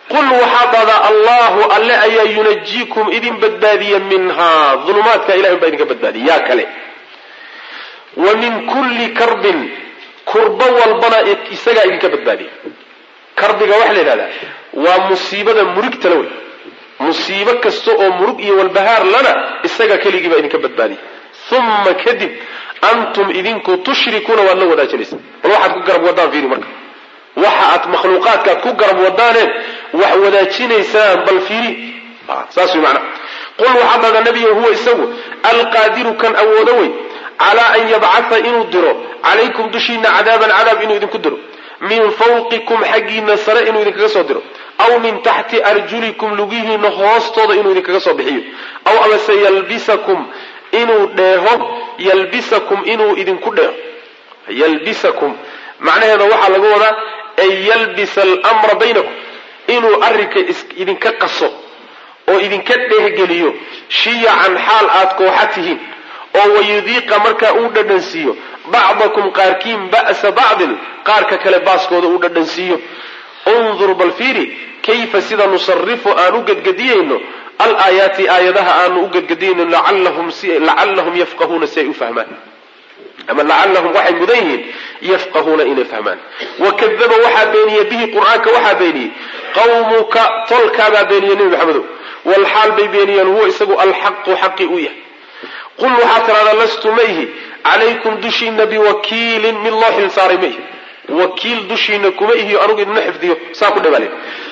[SPEAKER 1] qul waxaa dhahdaa allahu alle ayaa yunajiikum idin badbaadiya minhaa dulumaadka ilahay baa idinka badbaadiya yaa kale wa min kulli karbin kurbo walbana isagaa idinka badbaadiya karbiga waxaa la yidhahdaa waa musiibada murigtala wey musiibo kasta oo murug iyo walbahaar lana isaga keligiibaa idinka badbaadiya uma kadib antum idinku tushrikuuna waad la wadaajinaysa bal waxaad ku garab wadaan fiiri marka waxa aad makhluuqaadkaad ku garab wadaaneen wax wadaajinaysaan bal fiiri saas way macnaa qul waxaad dhahdaa nebiyo huwa isagu alqaadiru kan awoodo wey calaa an yabcatha inuu diro calaykum dushiina cadaaban cadaab inuu idinku diro min fawqikum xaggiina sare inuu idinkaga soo diro aw min taxti arjulikum lugihiina hoostooda inuu idinkaga soo bixiyo aw amase yalbisakum inuu dheeho yalbisakum inuu idinku dheeho yalbisakum macnaheeda waxaa laga wadaa an yalbisa almra baynakum inuu arrinka idinka qaso oo idinka dheehgeliyo shiyacan xaal aad kooxa tihiin oo wayudiiqa markaa uu dhadhansiiyo bacdakum qaarkiin ba'sa bacdin qaarka kale baaskooda uu dhadhansiiyo undur bal fiiri kayfa sida nusarifu aan u gedgediyayno alaayaati aayadaha aanu u gedgediyayno lacallahum yafqahuuna si ay u fahmaan ama lacallahum waxay mudan yihiin yafqahuuna inay fahmaan wakadaba waxaa beeniyey bihi qur-aanka waxaa beeniyey qawmuka tolkaabaa beeniyey nebi maxamedow walxaal bay beeniyeen huwa isagu alxaqu xaqi u yahay qul waxaa tiraahdaa lastu mayhi calaykum dushiina biwakiilin mid loo xil saaray ma ihi wakiil dushiina kuma ihiyo anugu idina xifdiyo saa ku dhabaale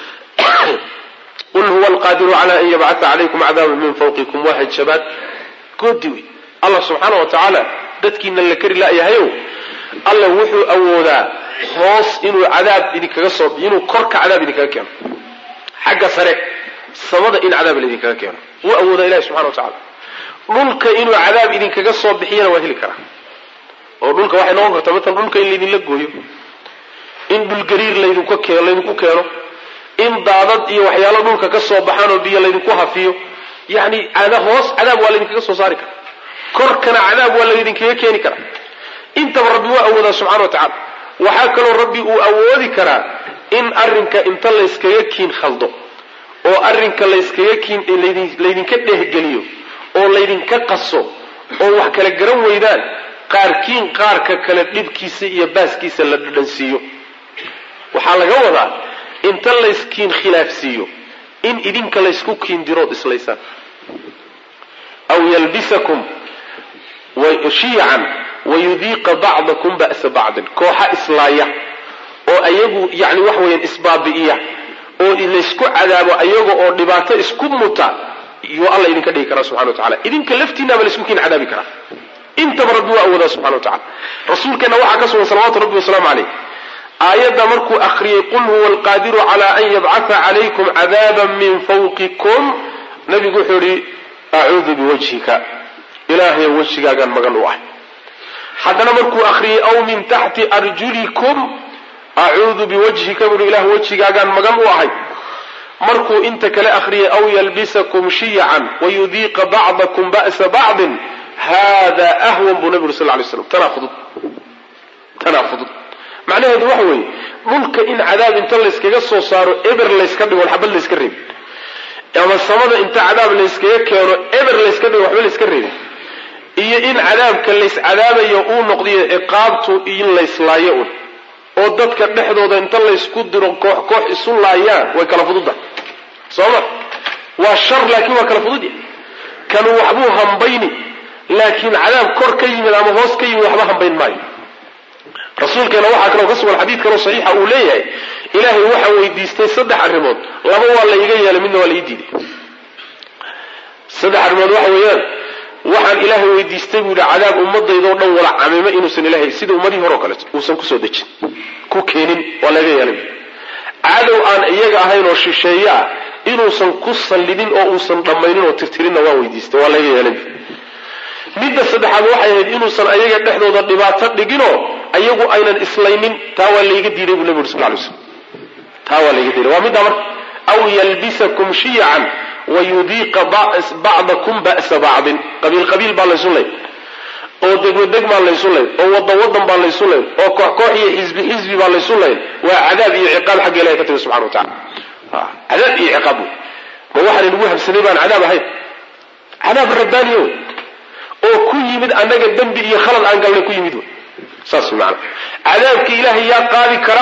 [SPEAKER 1] qul huwa alqaadiru cala an yabcata calaykum cadaaban min fawqikum waa hanjabaad goodi wey allah subxaana wa tacaala dadkiina la kari la'yahayow alla wuxuu awoodaa hoos inuu cadaab idinkaga soo inuu korka cadaab idinkaga keeno xagga sare samada in cadaab laidinkaga keeno wuu awoodaa ilahi subxana wa tacala dhulka inuu cadaab idinkaga soo bixiyana waa heli karaa oo dhulka waxay noqon kartaa matalan dhulka in laydinla gooyo in dhulgariir laydinku keeno laydinku keeno in daadad iyo waxyaalo dhulka ka soo baxaan oo biyo laydinku hafiyo yani hoos cadaab waa laydinkaga soo saari karaa korkana cadaab waa laydinkaga keeni karaa intaba rabbi waa awoodaa subxana wa tacala waxaa kaloo rabbi uu awoodi karaa in arrinka inta layskaga kiin khaldo oo arrinka layskaga kiin laydinka dheehgeliyo oo laydinka qaso oo wax kala garan weydaan qaarkiin qaarka kale dhibkiisa iyo baaskiisa la dhadhansiiyo waxaa laga wadaa inta layskiin khilaafsiiyo in idinka laysku kiindirood islaysaan aw yalbisakum shiyacan wayudiiqa bacdakum ba'sa bacdin kooxa islaaya oo ayagu yani wax weeyaan isbaabi'iya oo laysku cadaabo ayaga oo dhibaato isku muta yuu alla idinka dhigi karaa subxana wa tacala idinka laftiinaaba laysku kiin cadaabi karaa intaba rabbi waa awoodaa subxana wa tacala rasuulkeenna waxaa ka sugan salawatu rabbi wasalaamu caleyh aayadda markuu akhriyey qul huwa alqaadiru cala an yabcatha calaykum cadaaban min fawqikum nabigu wuxuu yihi acuudu biwajhika ilaahay wejigaagaan magan u ahay haddana markuu akhriyey aw min taxti arjulikum acuudu biwajhika buu ilah wejigaagaan magan u ahay markuu inta kale akhriyay aw yalbisakum shiyacan wayudiiqa bacdakum ba'sa bacdin hada ahwan buu nabi uri sal lay slam tanaa fudud tanaa fudud macnaheedu waxa weeye dhulka in cadaab inta layskaga soo saaro eber layska dhigo xabad layska reebin ama samada inta cadaab layskaga keeno eber layska dhigo waxba layska reebin iyo in cadaabka layscadaabayo uu noqdiyo ciqaabtu in layslaayo un oo dadka dhexdooda inta laysku diro koox koox isu laayaan way kala fududda sooma waa shar laakiin waa kala fududya kanu waxbuu hambayni laakiin cadaab kor ka yimid ama hoos ka yimid waxba hambayn maayo rasuulkeena waxaa kaloo ka sugan xadiid kaloo saxiixa uu leeyahay ilaahay waxaa weydiistay saddex arrimood laba waa la iga yeelay midna waa la ii diiday saddex arrimood waxa weeyaan waxaan ilaahay weydiistay buu yidhi cadaab ummadaydaoo dhan wada camimo inuusan ilahay sida ummadihii hore o kaleeto uusan kusoo dejin ku keenin waa laga yeelay cadow aan iyaga ahayn oo shisheeye ah inuusan ku sallidin oo uusan dhammaynin oo tirtirinna waa weydiistay waa laga yeelay midda saddexaad waxay ahayd inuusan ayaga dhexdooda dhibaato dhiginoo ayagu aynan islaynin taa waa layga diiday buu nabi uri sal lay slam taa waa layga diiday waa middaa marka aw yalbisakum shiyacan wayudiiqa bacdakum ba'sa bacdin qabiil qabiil baa laysu layn oo degmo degmaa laysu layn oo wadan wadan baa laysu layn oo koox koox iyo xisbi xisbi baa laysu layn waa cadaab iyo ciqaab xagga ilahay ka timi subxana wa tacala cadaab iyo ciqaab wey ma waxaan inagu habsaday baan cadaab ahayn cadaab rabbaaniyo wey oo ku yimid annaga dembi iyo khalad aan galnay ku yimid wey saas wey maanaa cadaabka ilaahay yaa qaadi kara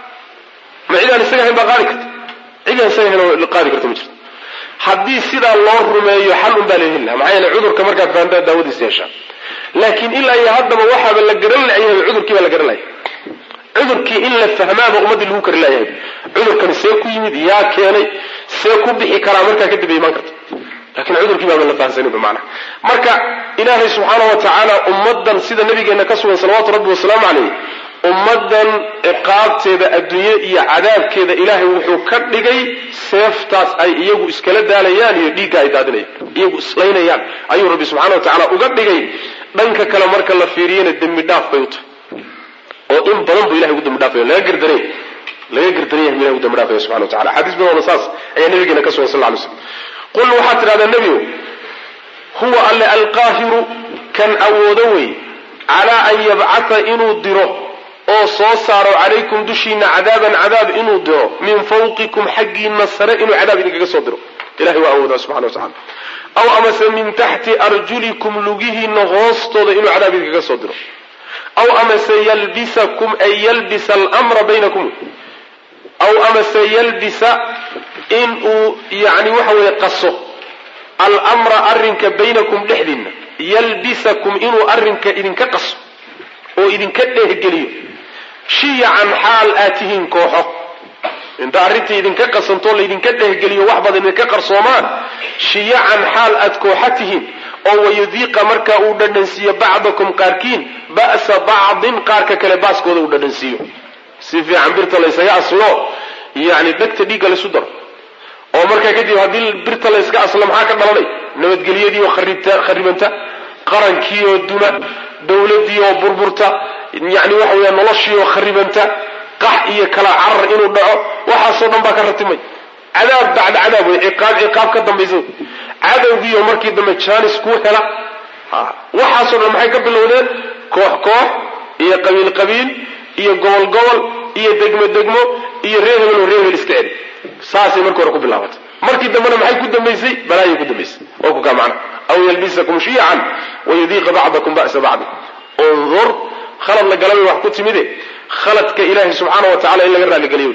[SPEAKER 1] ma cidaan isaga ahayn baa qaadi karta cidaan isaga ahayn oo qaadi karta ma jirto haddii sidaa loo rumeeyo xal un baa la heli laha maxaa yeele cudurka markaad fahantaa daawadiisa yeeshaa laakiin ilaa iyo haddaba waxaaba la garan layahay cudurkii baa la garan layahay cudurkii in la fahmaaba ummaddii lagu kari layahay cudurkani see ku yimid yaa keenay see ku bixi karaa markaa kadib ay imaan karta lakin cudurkii baaba la fahansaninba macnaha marka ilaahay subxaana wa tacaala ummaddan sida nabigeena ka sugan salawaatu rabbi wasalaamu calayh ummaddan ciqaabteeda adduunye iyo cadaabkeeda ilaahay wuxuu ka dhigay seeftaas ay iyagu iskala daalayaan iyo dhiigga ay daadinayaan iyagu islaynayaan ayuu rabbi subxana wa tacaala uga dhigay dhanka kale marka la fiiriyana dembi dhaaf bay u tahay oo in badan buu ilahay ugu dambi dhaafaya laga gardaray laga gardaraya bu ilahay ugu dambi dhaafaya subxana wa tacala xadiis badanna saas ayaa nabigeena ka sugan sal lla lay slam qul waxaad tidhahdaa nebigow huwa alle alqaahiru kan awoodo wey calaa an yabcata inuu diro oo soo saaro calaykum dushiina cadaaban cadaab inuu diro min fawqikum xaggiina sare inuu cadaab idinkaga soo diro ilahay waa awoodaa subxana wa tacala aw amase min taxti arjulikum lugihiina hoostooda inuu cadaab idinkaga soo diro aw amase yalbisakum ay yalbisa almra baynakum aw amase yalbisa in uu yani waxa weeye qaso almra arrinka baynakum dhexdiinna yalbisakum inuu arrinka idinka qaso oo idinka dheehgeliyo shiyacan xaal aad tihiin kooxo inta arrintii idinka qasantoo laydinka dhehgeliyo wax badan idinka qarsoomaan shiyacan xaal aad kooxa tihiin oo wayudiiqa marka uu dhadhansiiyo bacdakum qaarkiin ba'sa bacdin qaarka kale baaskooda uu dhadhansiiyo si fiican birta laysaga aslo yani dhegta dhiigga laysu daro oo markaa kadib haddii birta layska aslo maxaa ka dhalanay nabadgelyadii oo kharibanta qarankii oo duma dawladii oo burburta yani waxa weya noloshii oo kharibanta qax iyo kala carar inuu dhaco waxaasoo dhan baa ka ratimay cadaab bacda cadaab wey ciqaab ciqaab ka dambaysa cadowgiioo markii dambe jaanis kuu hela waxaasoo dhan maxay ka bilowdeen koox koox iyo qabiil qabiil iyo gobol gobol iyo degmo degmo iyo reer hebel oo reer hebel iska celi saasay markii hore ku bilaabatay markii dambena maxay ku dambaysay balaayay ku dambaysay oo ku kaa macna aw yalbisakum shiyacan wayudiiqa bacdakum ba'sa bacdi undur khalad la galabay wax ku timide khaladka ilaahay subxaana wa tacala in laga raaligeliyo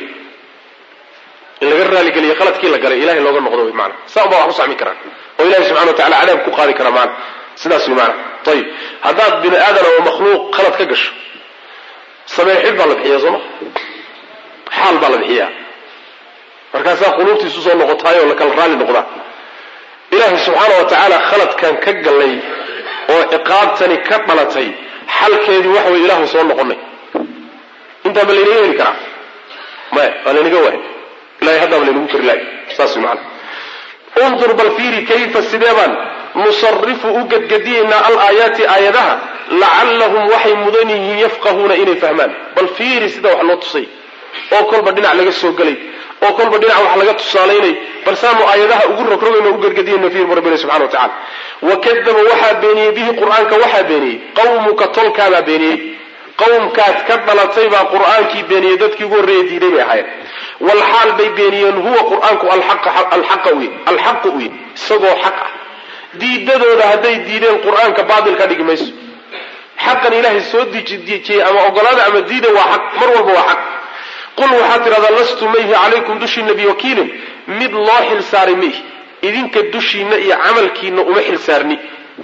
[SPEAKER 1] in laga raaligeliyo khaladkii la galay ilahay looga noqdo wy maana saa unbaa wax u sacmi karaan oo ilahay subxana wa tacala cadaab ku qaadi kara maana sidaas wy maana ayib haddaad bini aadan oo makhluuq khalad ka gasho sameexid baa la bixiya sooma xaal baa la bixiyaa markaasaa quluubtiisu soo noqotaay oo la kala raalli noqdaa ilaahay subxaana wa tacaala khaladkan ka gallay oo ciqaabtani ka dhalatay xalkeedii waxa way ilaahu soo noqonay intaa ma laynaga heli karaa maya waa laynaga waay ilahay haddaaba laynagu kari lahay saas way macana undur bal fiiri kayfa sidee baan nusarifu u gadgadiyaynaa alaayaati aayadaha lacallahum waxay mudan yihiin yafqahuuna inay fahmaan bal fiiri sida wax loo tusay oo kolba dhinac laga soo gelay oo kolba dhinac wax laga tusaalaynay bal saanu aayadaha ugu rogrogayno u gargadiyayno fiir bu rabbina subxana wa tacala wakadaba waxaa beeniyey bihi qur'aanka waxaa beeniyey qawmuka tolkaabaa beeniyey qawmkaad ka dhalatay baa qur'aankii beeniyey dadkii ugu horreeya diiday bay ahaayeen walxaal bay beeniyeen huwa qur'aanku alxaqa uy alxaqu uy isagoo xaq ah diidadooda hadday diideen qur'aanka baatil ka dhigi mayso xaqan ilaahay soo dejiyey ama ogolaada ama diida waa xaq mar walba waa xaq qul waxaad tidhahdaa lastu mayhi calaykum dushiina biwakiilin mid loo xilsaaray mayhi idinka dushiina iyo camalkiina uma xilsaarni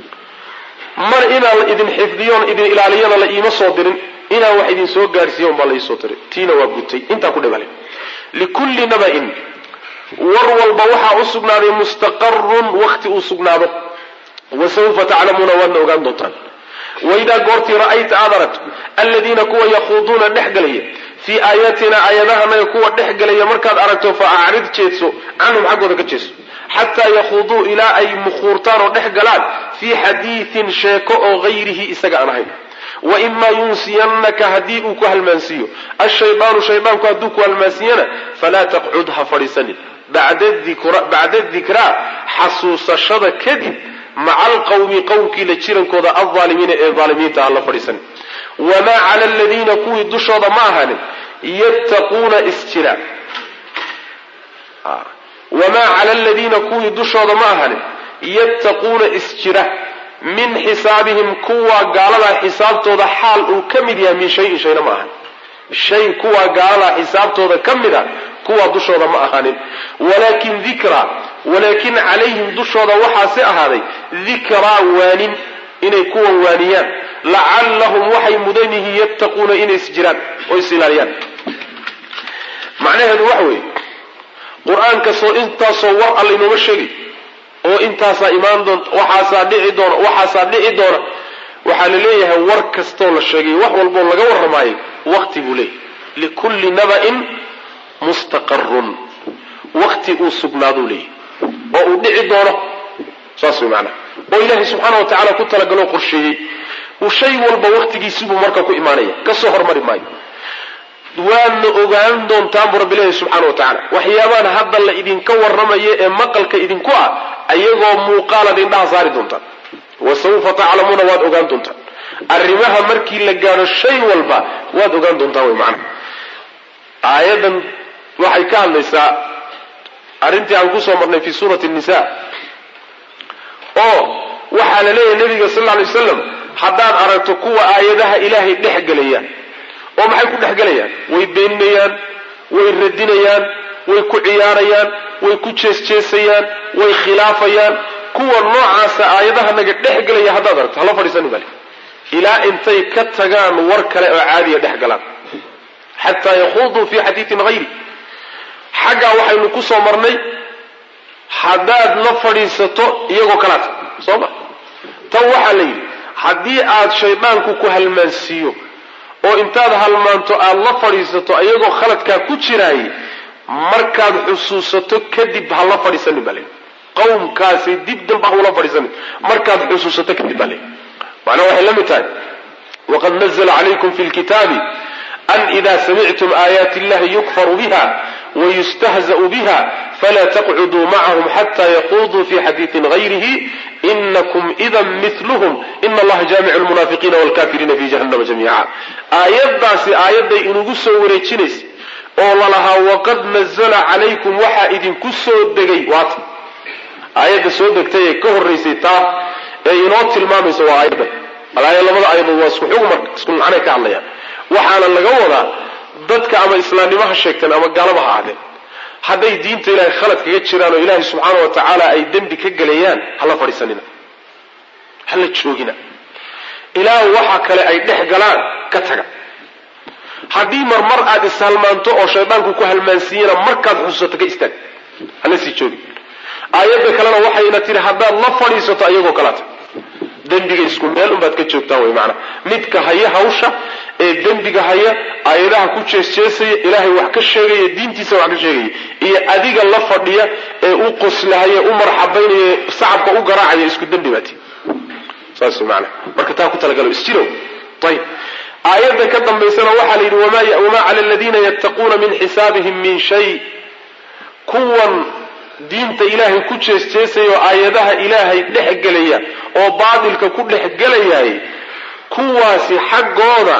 [SPEAKER 1] mar inaan idin xifdiyoon idin ilaaliyana la iima soo dirin inaan wax idin soo gaarsiiya unbaa la iisoo diray tiina waa gutay intaa ku dhibale likulli naba'in war walba waxaa u sugnaaday mustaqarun wakti uu sugnaado wa sawfa taclamuuna waadna ogaan doontaan waidaa goortii ra'ayta aad aragto aladiina kuwa yakhuuduuna dhex galaya fii aayaatina aayadahanaga kuwa dhex galaya markaad aragto fa acrid jeedso canhum xaggooda ka jeeso xataa yakhuuduu ilaa ay mukhuurtaan oo dhex galaan fii xadiidin sheeko oo hayrihi isaga aan ahayn waimaa yunsiyannaka haddii uu ku halmaansiiyo ashaydaanu shaydaanku hadduu ku halmaansiiyana falaa taqcud ha fadhiisanin bacda dikraa xasuusashada kadib maca alqawmi qowmkii la jirankooda alaalimiina ee aalimiinta aan la fadhiisanin wamaa cala aladiina kuwii dushooda ma ahaanin yattaquuna isjira wamaa cala aladiina kuwii dushooda ma ahanin yattaquuna isjira min xisaabihim kuwa gaaladaa xisaabtooda xaal uu ka mid yahay min shayin shayna ma ahan shay kuwa gaaladaa xisaabtooda ka mid a kuwa dushooda ma ahanin walaakin dikraa walaakin calayhim dushooda waxaase ahaaday dikraa waanin inay kuwan waaniyaan lacallahum waxay mudan yihiin yattaquuna inay isjiraan oo is ilaaliyaan macnaheedu waxa weeye qur-aankasoo intaasoo war alla inooma sheegay oo intaasaa imaan doonta waxaasaa dhici doona waxaasaa dhici doona waxaa la leeyahay war kastoo la sheegay wax walboo laga warramaayay wakti buu leeyahy likulli naba'in mustaqarun wakti uu sugnaaduu leeyahy oo uu dhici doono saas way macnaha oo ilaahay subxaana wa tacaala ku talagaloo qorsheeyey uu shay walba waktigiisibuu marka ku imaanaya kasoo hormari maayo waadna ogaan doontaan buu rabbi leeyahy subxaana wa tacaala waxyaabahan hadda la idinka warramayo ee maqalka idinku ah ayagoo muuqaalaad indhaha saari doontaan wa sawfa taclamuuna waad ogaan doontaan arrimaha markii la gaadho shay walba waad ogaan doontaan way macnaha aayadan waxay ka hadlaysaa arrintii aan kusoo marnay fi suurati nisa oo waxaa la leeyahay nabiga sal lla alay wasalam haddaad aragto kuwa aayadaha ilaahay dhex gelayaan oo maxay ku dhex gelayaan way beeninayaan way radinayaan way ku ciyaarayaan way ku jeesjeesayaan way khilaafayaan kuwa noocaasa aayadaha naga dhex gelaya haddaad aragto hala fadhiisani bale ilaa intay ka tagaan war kale oo caadiya dhex galaan xataa yakuuduu fi xadiidin hayri xaggaa waxaynu ku soo marnay haddaad la fadhiisato iyagoo kalaata soo ma tan waxaa la yidhi haddii aad shaydaanku ku halmaansiiyo oo intaad halmaanto aada la fadhiisato iyagoo khaladkaa ku jiraay markaad xusuusato kadib ha la fadhiisanin baa layidhi qawmkaasi dib damba hula fadhiisanin markaad xusuusato kadib baa layidhi macnaa waxay la mid tahay waqad nazla calaykum fi lkitaabi an ida samictum aayaati illahi yukfaru biha wayustahza'u biha fla taqcuduu macahum xata yaquduu fi xadiiin gayrihi inakum idan milhm ina allaha jaamicu lmunaafiqiina wlkafiriina fi jahannama jamiica aayaddaasi aayadday inugu soo wareejinaysa oo lalahaa waqad nazla calaykum waxaa idinku soo degay waata aayadda soo degtay ee ka horaysay taa ee inoo tilmaamaysa waa aayadda alaaya labada aayadood waa isku xug marka isku macnay ka hadlayaan waxaana laga wadaa dadka ama islaamnimo ha sheegteen ama gaalaba ha ahdeen hadday diinta ilaahay khalad kaga jiraan oo ilaahay subxaana wa tacaala ay dembi ka gelayaan hala fadhiisanina hala joogina ilaa waxa kale ay dhex galaan ka taga haddii marmar aad ishalmaanto oo shaydaanku ku halmaansiiyana markaad xusuusato ka istaag hala sii joogi aayadda kalena waxayna tihi haddaad la fadhiisato ayagoo kalaata dembiga isku meel unbaad ka joogtaan wey maanaa midka haya hawsha ee dembiga haya aayadaha ku jeesjeesaya ilaahay wax ka sheegaya diintiisa wax ka sheegaya iyo adiga la fadhiya ee u qoslahaya u marxabaynaya sacabka u garaacaya isku dembi baati saas maana marka taa ku talagalo isjirow ayib aayadda ka dambaysana waxaa la yidhi wamaa cala aladiina yattaquuna min xisaabihim min shay kuwan diinta ilaahay ku jeesjeesaya oo aayadaha ilaahay dhex gelaya oo baatilka ku dhex gelayaay kuwaasi xaggooda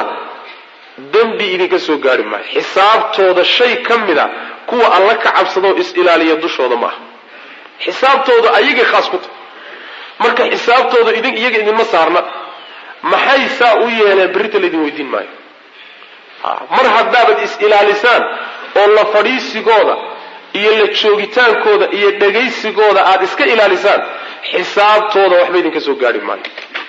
[SPEAKER 1] dembi idinka soo gaari maayo xisaabtooda shay ka mida kuwa alla ka cabsadoo is-ilaaliya dushooda ma aha xisaabtooda ayagay khaas ku tahay marka xisaabtooda idin iyaga idinma saarna maxay saa u yeeleen berrita laydin weydiin maayo mar haddaabad is-ilaalisaan oo la fadhiisigooda iyo la joogitaankooda iyo dhagaysigooda aada iska ilaalisaan xisaabtooda waxba idinka soo gaari maayo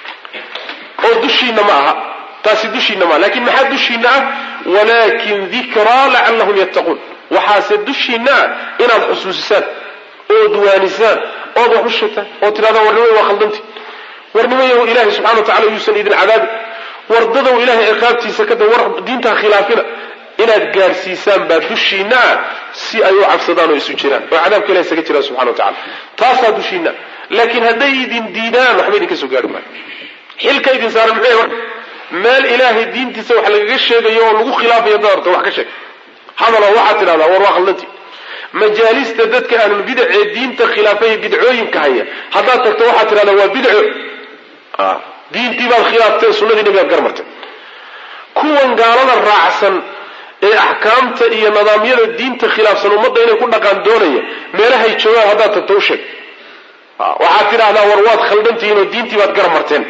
[SPEAKER 1] oo dushiina ma aha taasi dushiina maaha lakin maxaa dushiina ah walaakin dikraa lacallahum yattaquun waxaase dushiina ah inaad xusuusisaan ood waanisaan ood wax u sheegtaan oo tidhahdaan warnimay waa khaldanti warnimayahu ilaahay subxana wa tacala yuusan idin cadaabi wardadow ilahay ciqaabtiisa kada war diintaa khilaafina inaad gaadhsiisaan baa dushiina ah si ay u cabsadaan oo isu jiraan oo cadaabka ilahay isaga jiraan subxana wa tacala taasaa dushiina laakiin hadday idin diidaan waxba idinka soo gaari maayo xilka idin saaran muxuu marka meel ilaahay diintiisa wax lagaga sheegayo oo lagu khilaafayo dad horta wax ka sheeg hadalo waxaad tidhahdaa war waa khaldanti majaalista dadka ahlulbidac ee diinta khilaafaya bidcooyinka haya haddaad tagto waxaad tidhahdaa waa bidco diintii baad khilaaftay sunnadii nabigaad garmartay kuwan gaalada raacsan ee axkaamta iyo nidaamyada diinta khilaafsan ummadda inay ku dhaqaan doonaya meelahay joogaan haddaad tagto u sheeg waxaad tidhaahdaa war waad khaldantihiin oo diintii baad garab marteen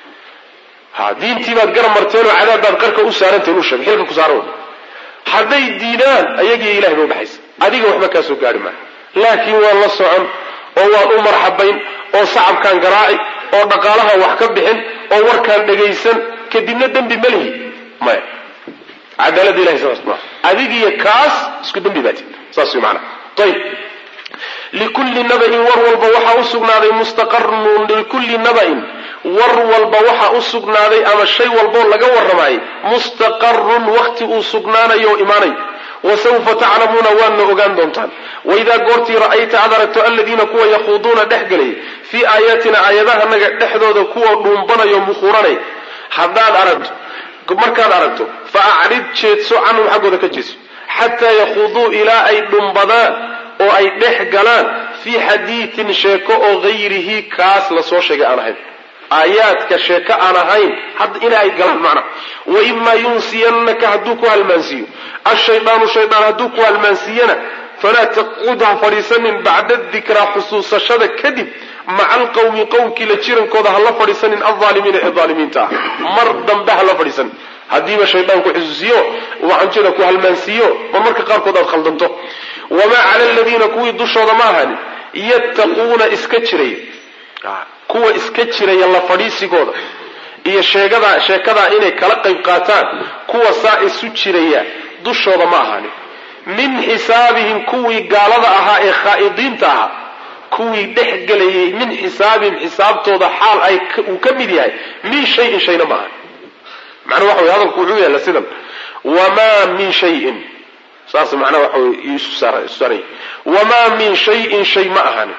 [SPEAKER 1] ha diintii baad garab marteen oo cadaab baad qarka u saarantihin u sheeg xilka ku saaro hadday diidaan ayagiiyo ilahay ba udhexaysa adiga waxba kaa soo gaari maayo laakiin waan la socon oo waan u marxabayn oo sacabkaan garaaci oo dhaqaalaha wax ka bixin oo warkaan dhagaysan kadibna dembi ma lihi maya cadaalada ilahay saas maa adigiyo kaas isku dembi baati saas way maanaa ayib likulli nabain war walba waxaa u sugnaaday mustaqarun likulli nabain war walba waxaa u sugnaaday ama shay walboo laga warramaayay mustaqarun wakti uu sugnaanayo oo imaanayo wasawfa taclamuuna waadna ogaan doontaan waidaa goortii ra'ayta aad aragto aladiina kuwa yakhuuduuna dhex gelay fii aayaatina aayadahanaga dhexdooda kuwa dhuumbanayo mukhuuranay haddaad aragto markaad aragto fa acrid jeedso canhum xaggooda ka jeedso xataa yakhuuduu ilaa ay dhumbadaan oo ay dhex galaan fii xadiidin sheeko oo hayrihi kaas lasoo sheegay aan ahayn aayaadka sheeko aan ahayn ina ay galaan macna waimaa yunsiyannaka hadduu ku halmaansiiyo ashaydaanu shaydaan hadduu ku halmaansiiyana falaa taqcud ha fadhiisanin bacda dikraa xusuusashada kadib maca alqawmi qowmkii la jirankooda hala fadhiisanin alaalimiina ee aalimiinta ah mar dambe hala fadhiisanin haddiiba shaydaan ku xusuusiyo wacanjada ku halmaansiiyo mar marka qaarkood aad khaldanto wamaa cala aladiina kuwii dushooda ma ahani yattaquuna iska jiraya kuwa iska jiraya la fadhiisigooda iyo sheegada sheekadaa inay kala qayb qaataan kuwa saa isu jiraya dushooda ma ahani min xisaabihim kuwii gaalada ahaa ee khaa'idiinta ahaa kuwii dhex gelayay min xisaabihim xisaabtooda xaal ay uu ka mid yahay min shayin shayna ma ahani macnaa waxa wey hadalku wuxuu yaalla sidan wamaa min shayin saas macnaha waxa wey isu saaraya wamaa min shayin shay ma ahani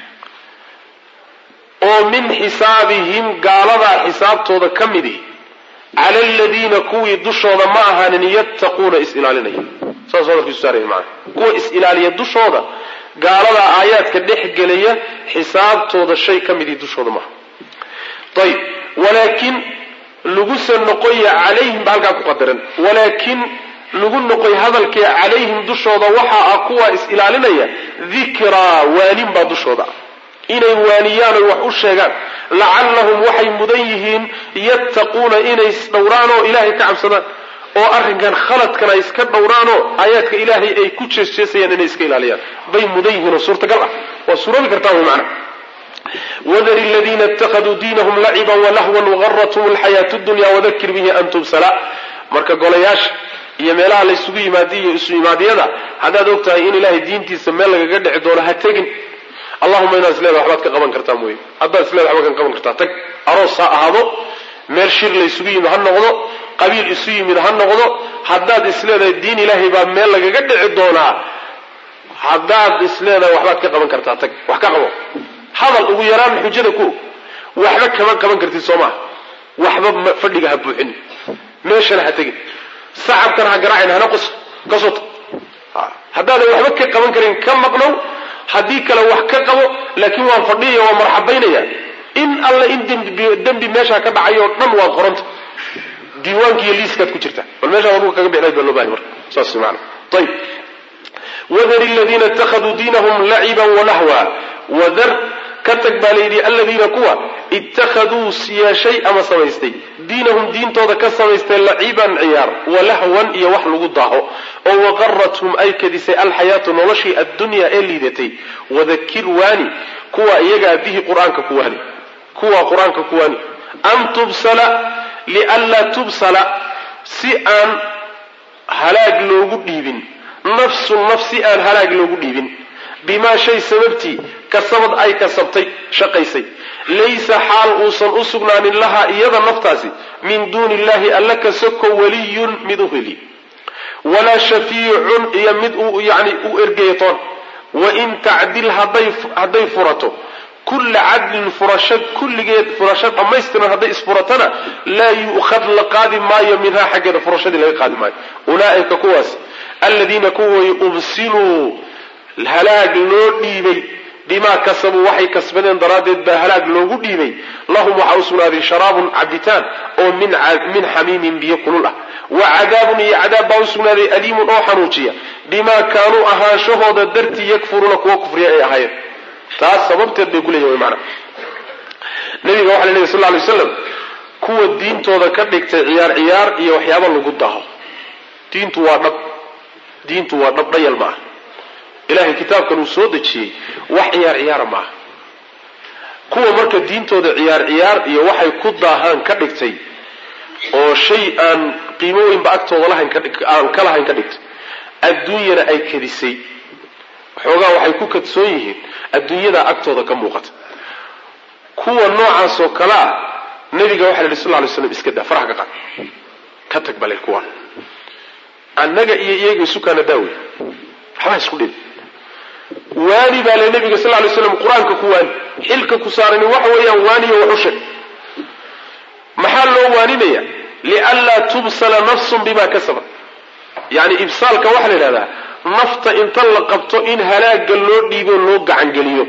[SPEAKER 1] oo min xisaabihim gaaladaa xisaabtooda ka midi cala aladiina kuwii dushooda ma ahaanin yattaquuna is-ilaalinaya saas hadalkiisu saaraya maana kuwa is-ilaaliya dushooda gaaladaa aayaadka dhex gelaya xisaabtooda shay ka midii dushooda maaha ayib walaakin laguse noqoya calayhim ba halkaa ku qadaran walaakin lagu noqoy hadalkee calayhim dushooda waxaa ah kuwa is-ilaalinaya dikraa waanin baa dushooda ah inay waaniyaan oy wax u sheegaan lacallahum waxay mudan yihiin yattaquuna inay isdhowraan oo ilaahay ka cabsadaan oo arrinkan khaladkan ay iska dhowraanoo aayaadka ilaahay ay ku jeesjeesayaan inay iska ilaaliyaan bay mudan yihiin oo suurtagal ah waa suuroobi kartaa wy macna wadari ladiina ittakhaduu diinahum laciban walahwan wagarathum alxayaatu dunya wadakir bihi an tubsala marka golayaasha iyo meelaha la ysugu yimaadiy iyo isu imaadyada haddaad og tahay in ilaahay diintiisa meel lagaga dhici doono ha tegin allahuma inaad isleeda waxbaad ka qaban kartaa mooye haddaad isleeda waxba kan qaban kartaa tag aroos ha ahaado meel shir la ysugu yimid ha noqdo qabiil isu yimid ha noqdo haddaad isleedahay diin ilaahay baa meel lagaga dhici doonaa haddaad isleedahay waxbaad ka qaban kartaa tag wax ka qabo hadal ugu yaraan xujada ku waxba kama qaban kartid soo maha waxba fadhiga ha buuxin meeshana ha tegin sacabkana ha garaacin hana qos kasota haddaadan waxba ka qaban karin ka maqnow haddii kale wax ka qabo laakiin waan fadhiyaya waan marxabaynaya in alle in dembi meeshaa ka dhacayo o dhan waad qoranta diiwaanki iyo liiskaad ku jirta bal meeshaa waduga kaga bixnayd baa loo bahay marka saas maana ayib wadar ladiina ittakhaduu diinahum laciban walahwa wadar ka tag baa layidhi aladiina kuwa ittakhaduu yeeshay ama samaystay diinahum diintooda ka samaystay laciban ciyaar walahwan iyo wax lagu daaho oo waqarathum ay kadisay alxayaatu noloshii addunyaa ee liidatay wadakir waani kuwa iyagaa bihi qur-aanka ku waani kuwa qur-aanka ku waani an tubsala lianlaa tubsala si aan halaag loogu dhiibin nafsun naf si aan halaag loogu dhiibin bimaa shay sababtii kasabad ay kasabtay shaqaysay laysa xaal uusan u sugnaanin lahaa iyada naftaasi min duuni illahi alla ka soko waliyun mid u heli walaa shafiicun iyo mid uu yani u ergeyatoon wain tacdil hadday furato kulla cadlin furasho kulligeed furasho dhammaystiran hadday isfuratana laa yu'khad la qaadi maayo minhaa xaggeeda furashadii laga qaadi maayo ulaaika kuwaas aladiina kuway ubsiluu halaag loo dhiibay bimaa kasabuu waxay kasbadeen daraaddeed baa halaag loogu dhiibay lahum waxaa u sugnaaday sharaabun cabitaan oo min xamiimin biyo kulul ah wa cadaabun iyo cadaab baa u sugnaaday aliimun oo xanuujiya bimaa kaanuu ahaanshahooda dartii yakfuruuna kuwa kufriya ay ahaayeen taas sababteed bay ku leeyihin mana nabiga waxa la lehy sal ly waslam kuwa diintooda ka dhigtay ciyaar ciyaar iyo waxyaaba lagu daho diintu waa dhab diintu waa dhab dhayal ma ah ilahay kitaabkan uu soo dejiyey wax ciyaar ciyaara ma aha kuwa marka diintooda ciyaar ciyaar iyo waxay ku daahaan ka dhigtay oo shay aan qiimo weynba agtooda lahayn aan ka lahayn ka dhigtay adduunyana ay kadisay waxoogaa waxay ku kadsoon yihiin adduunyadaa agtooda ka muuqata kuwa noocaas oo kale ah nabiga waxa la yidhi sal ly slam iska daa faraha ka qaad ka tag bale kuwa annaga iyo iyaga isukaana daawey waxbaa isku dhib waani baa le nabiga sal lay slam qur-aanka ku waani xilka ku saarani waxa weeyaan waaniyo wax u sheeg maxaa loo waaninaya lianlaa tubsala nafsun bima kasabat yani ibsaalka waxaa la yidhahdaa nafta inta la qabto in halaaga loo dhiibo loo gacangeliyo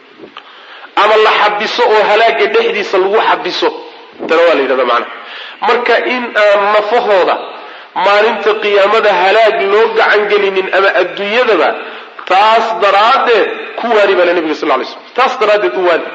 [SPEAKER 1] ama la xabiso oo halaaga dhexdiisa lagu xabiso tana waa la yidhahda macana marka in aan nafahooda maalinta qiyaamada halaag loo gacangelinin ama adduunyadaba taas daraaddeed ku waani baa le nabiga sal lay slm taas daraaddeed u waani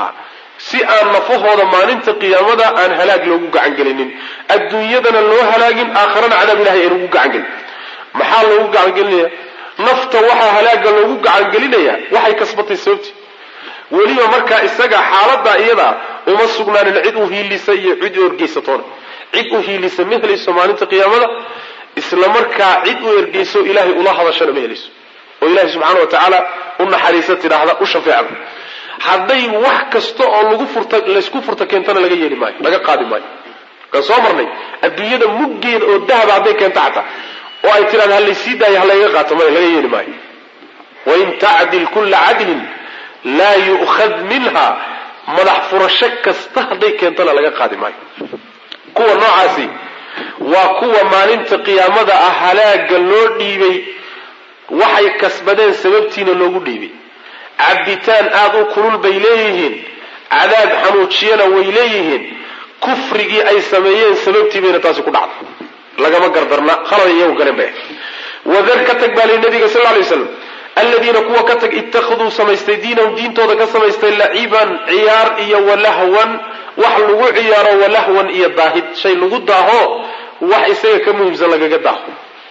[SPEAKER 1] si aan nafahooda maalinta qiyaamada aan halaag loogu gacangelinin adduunyadana loo halaagin aakharana cadaab ilahay aan ugu gacangelin maxaa loogu gacangelinaya nafta waxaa halaaga loogu gacangelinaya waxay kasbatay sababti weliba markaa isaga xaaladaa iyadaa uma sugnaanin cid u hiilisa iyo cid u ergeysatoona cid u hiilisa ma helayso maalinta qiyaamada isla markaa cid u ergeyso ilaahay ula hadashana ma helayso oo ilahay subxaana wa tacaala u naxariisa tidhaahda u shafeecda hadday wax kasta oo lagu furta laysku furta keentana laga yeeli maayo laga qaadi maayo kaan soo marnay adduunyada muggeeda oo dahaba hadday keento xataa oo ay tidhahda halaysii daayo halayga qaato maya laga yeeli maayo wain tacdil kulla cadlin laa yu'khad minha madax furasho kasta hadday keentana laga qaadi maayo kuwa noocaasi waa kuwa maalinta qiyaamada ah halaaga loo dhiibay waxay kasbadeen sababtiina loogu dhiibay cabitaan aada u kulul bay leeyihiin cadaab xanuujiyana way leeyihiin kufrigii ay sameeyeen sababtii bayna taasi ku dhacday lagama gardarna khalada iyagu galeen bay wadar ka tag baa lii nabiga sal lay slam aladiina kuwa ka tag ittakhaduu samaystay diinahum diintooda ka samaystay laciban ciyaar iyo walahwan wax lagu ciyaaro walahwan iyo daahid shay lagu daaho wax isaga ka muhiimsan lagaga daaho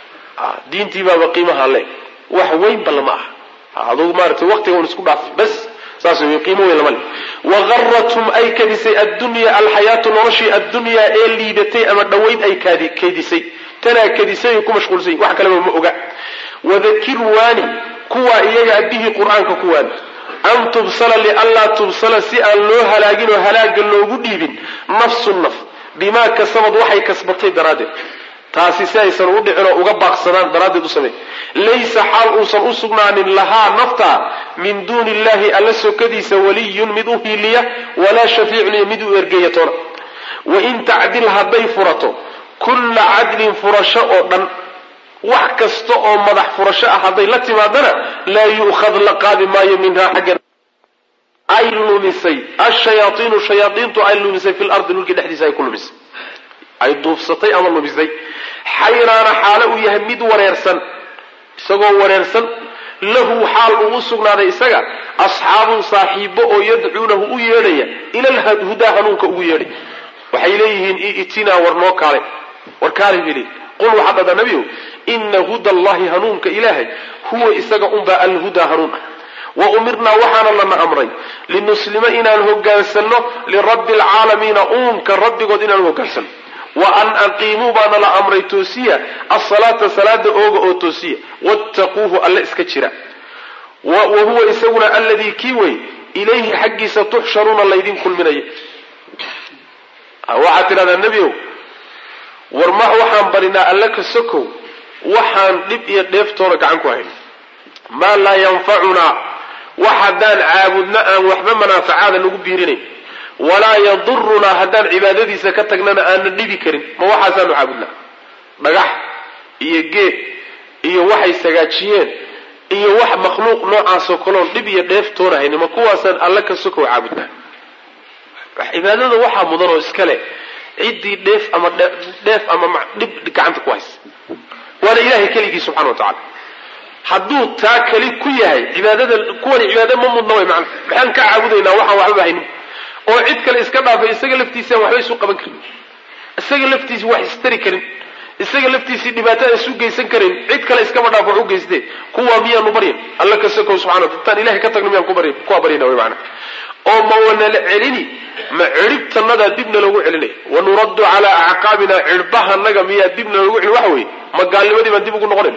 [SPEAKER 1] diintii baaba qiimaha le wax weynba lama aha adugu maaragtay waqtiga un isku dhaaf bas saas wey qiimo weyn lama le wagarathum ay kadisay addunya alxayaatu noloshii addunyaa ee liidatay ama dhowayd ay kaydisay tanaa kadisay ay ku mashquulsay wax kaleba ma oga wadakir waani kuwaa iyaga bihii qur-aanka ku waani an tubsala lianlaa tubsala si aan loo halaagin oo halaaga loogu dhiibin nafsu naf bimaa kasabad waxay kasbatay daraaddeed taasi si aysan u dhicin oo uga baaqsadaan daraaddeed u samey laysa xaal uusan u sugnaanin lahaa nafta min duuni illahi alla sokadiisa waliyun mid u hiiliya walaa shafiicun iyo mid u ergeeya toona wain tacdil hadday furato kulla cadlin furasho oo dhan wax kasta oo madax furasho ah hadday la timaadana laa yu'khad la qaadi maayo minhaa xagga ay lumisay ashayaaiinu shayaaiintu ay lumisay fi lardi dhulkii dhexdiisa ay ku lumisay ay duufsatay ama lumisay xayraana xaalo uu yahay mid wareersan isagoo wareersan lahu xaal uu u sugnaaday isaga asxaabun saaxiibo oo yadcuunahu u yeedhaya ila lhudaa hanuunka ugu yeedhay waxay leeyihiin itinaa war noo kaale war kaale bili qul waxaa dhada nebiyow ina huda allahi hanuunka ilaahay huwa isaga unbaa alhudaa hanuun ah wa umirnaa waxaana lana amray linuslima inaan hogaansanno lirabbi alcaalamiina uunka rabbigood inaan hogaansanno wa an aqiimuu baana la amray toosiya asalaata salaada ooga oo toosiya wattaquuhu alle iska jira wa huwa isaguna alladii kii wey ilayhi xaggiisa tuxsharuuna laydin kulminaya waxaad tidhahdaa nebiow war ma waxaan barinaa alle ka sokow waxaan dhib iyo dheeftoona gacan ku hayn maa laa yanfacunaa wax haddaan caabudno aan waxba manaafacaada nagu biirinayn walaa yadurunaa haddaan cibaadadiisa ka tagnana aanna dhibi karin ma waxaasaanu caabudnaa dhagax iyo geed iyo waxay sagaajiyeen iyo wax makhluuq noocaasoo kaloon dhib iyo dheeftoona haynin ma kuwaasaan alle ka sokow caabudnaa cibaadada waxaa mudan oo iska leh ciddii dheef ama dheef ama dhib gacanta ku haysa waana ilahay keligii subxana wa tacala hadduu taa keli ku yahay cibaadada kuwani cibaada ma mudna way macana maxaan ka caabudaynaa waxaan waxbaba haynin oo cid kale iska dhaafay isaga laftiisaan waxba isu qaban karin isaga laftiisi wax istari karin isaga laftiisii dhibaatada isu geysan karin cid kale iskaba dhaaf wax u geyste kuwaa miyaanu baryan alla ka sokow subxana intaan ilahay ka tagno miyaan kubarya kuwaa baryana way macana oo ma wanala celini ma ciribtanadaa dibna loogu celinaya wanuraddu calaa acqaabina cirbahanaga miyaa dibna loogu celin waxa weeye ma gaalnimadii baan dib ugu noqonayn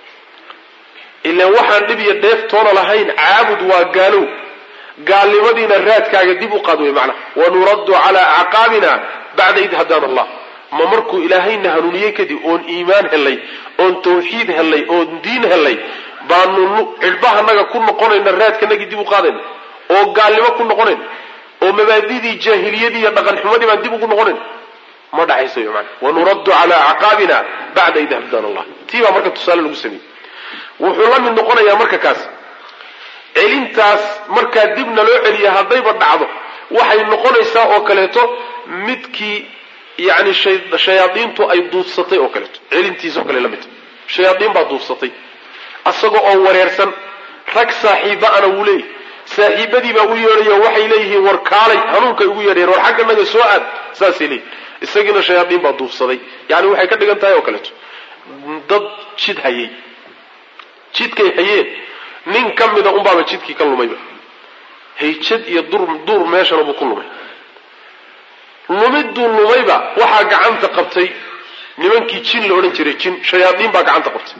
[SPEAKER 1] ilaan waxaan dhib iyo dheef toona lahayn caabud waa gaalow gaalnimadiina raadkaaga dib u qaad wey macnaha wanuraddu calaa acqaabina bacda id hadaana allah ma markuu ilaahayna hanuuniyey kadib oon iimaan helay oon tawxiid helay oon diin helay baanu cidhbahanaga ku noqonayna raadkanagii dib u qaadayna oo gaalnimo ku noqonayn oo mabaadidii jaahiliyadii iyo dhaqan xumadii baan dib ugu noqonayn ma dhacayso wy maana wanuraddu calaa acqaabina bacda id hadaana allah tii baa marka tusaale lagu sameeyey wuxuu la mid noqonayaa marka kaas celintaas markaa dibna loo celiya haddayba dhacdo waxay noqonaysaa oo kaleeto midkii yani shayaadiintu ay duufsatay oo kaleeto celintiis oo kale la mid shayaadiin baa duufsatay asagoo oo wareersan rag saaxiiba-ana wuu leeyahy saaxiibadii baa u yeedhayo waxay leeyihiin war kaalay hanuunkay ugu yeedhayeen war xagga naga soo aad saasay leeyihin isagiina shayaadiin baa duufsaday yani waxay ka dhigan tahay oo kaleeto dad jid hayay jidkay hayeen nin ka mida unbaaba jidkii ka lumayba hayjad iyo duur meeshana buu ku lumay lumidduu lumayba waxaa gacanta qabtay nimankii jin la odhan jiray jin shayaadiin baa gacanta qabtay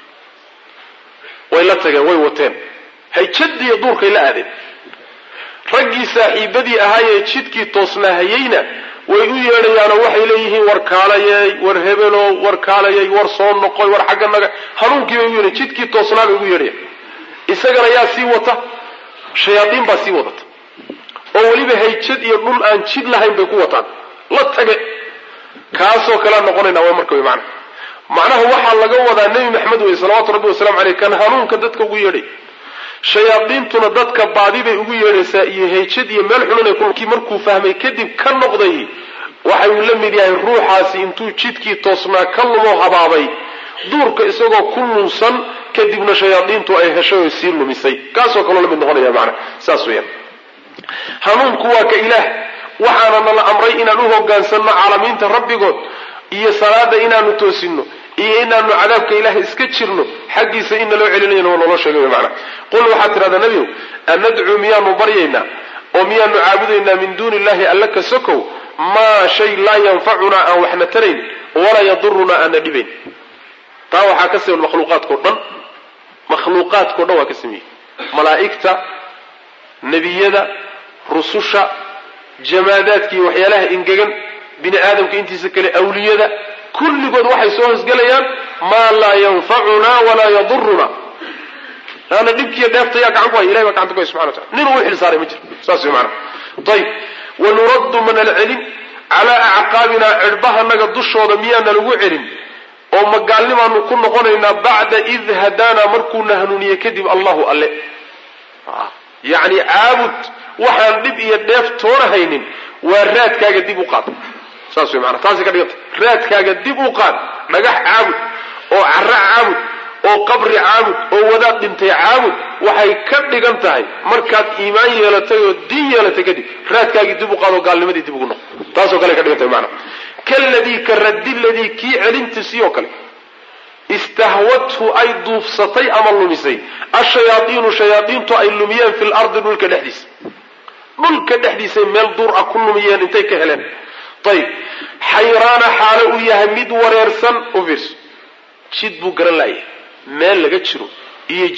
[SPEAKER 1] way la tageen way wateen hayjadiiyo duurkay la aadeen raggii saaxiibadii ahaayee jidkii toosnaahayeyna way u yeedhayaanoo waxay leeyihiin war kaalayey war hebelow war kaalayey war soo noqoy war xagga naga hanuunkii bay u yeedhayan jidkii toosnaa bay ugu yeedhayan isagana yaa sii wata shayaadiin baa sii wadata oo weliba hayjad iyo dhul aan jid lahayn bay ku wataan la tage kaasoo kalea noqonayna waa marka wy maana macnaha waxaa laga wadaa nebi maxamed wey salawaatu rabbi wasalamu caleyh kan hanuunka dadka ugu yeedhay shayaadiintuna dadka baadi bay ugu yeedhaysaa iyo hayjad iyo meel xunanay kii markuu fahmay kadib ka noqday waxa uu la mid yahay ruuxaasi intuu jidkii toosnaa ka lumo habaabay duurka isagoo ku lunsan kadibna shayaadiintu ay heshay oo sii lumisay kaasoo kaloo la mid noqonaya macana saas weeyaan hanuunku waa ka ilaah waxaana nala amray inaan u hogaansanno caalamiinta rabbigood iyo salaada inaanu toosino iyo inaanu cadaabka ilaah iska jirno xaggiisa in naloo celinayana waa naloo sheegay macana qul waxaad tidhahdaa nebigow annadcuu miyaanu baryaynaa oo miyaanu caabudaynaa min duuni illahi alla ka sokow maa shay laa yanfacunaa aan waxna tarayn walaa yadurunaa aana dhibayn taa waxaa ka siman makhluuqaadkao dhan makhluuqaadkao dhan waa ka sameeyey malaa'igta nebiyada rususha jamaadaadka iyo waxyaalaha ingegan bini aadamka intiisa kale awliyada kulligood waxay soo hosgelayaan maa laa yanfacunaa walaa yaduruna laanna dhibkiiyo dheefta yaa gacan ku haya ilahay baa gacanta ku haya subxana wa tacala nin uu xil saaray ma jiro saas way macana ayib wanuraddu manala celin calaa acqaabinaa cidhbahanaga dushooda miyaana lagu celin oo magaalnimaanu ku noqonaynaa bacda id hadaanaa markuuna hanuuniye kadib allahu alle yacni caabud waxaan dhib iyo dheef toona haynin waa raadkaaga dib u qaad saas way maanaa taasay ka dhiganta raadkaaga dib u qaad dhagax caabud oo carra caabud oo qabri caabud oo wadaad dhintay caabud waxay ka dhigan tahay markaad iimaan yeelatay oo diin yeelatay kadib raadkaagii dib u qaad oo gaalnimadii dib ugu noqo taasoo kale ka dhigan tahay maanaa kaladii ka raddi ladii kii celintiisii oo kale istahwadhu ay duufsatay ama lumisay ashayaaiinu shayaaiintu ay lumiyeen fi lardi dhulka dhexdiisa dhulka dhexdiisay meel duur ah ku lumiyeen intay ka heleen ayib xayraana xaalo uu yahay mid wareersan u fiirso jid buu garan la'yahay meel laga jiro iyo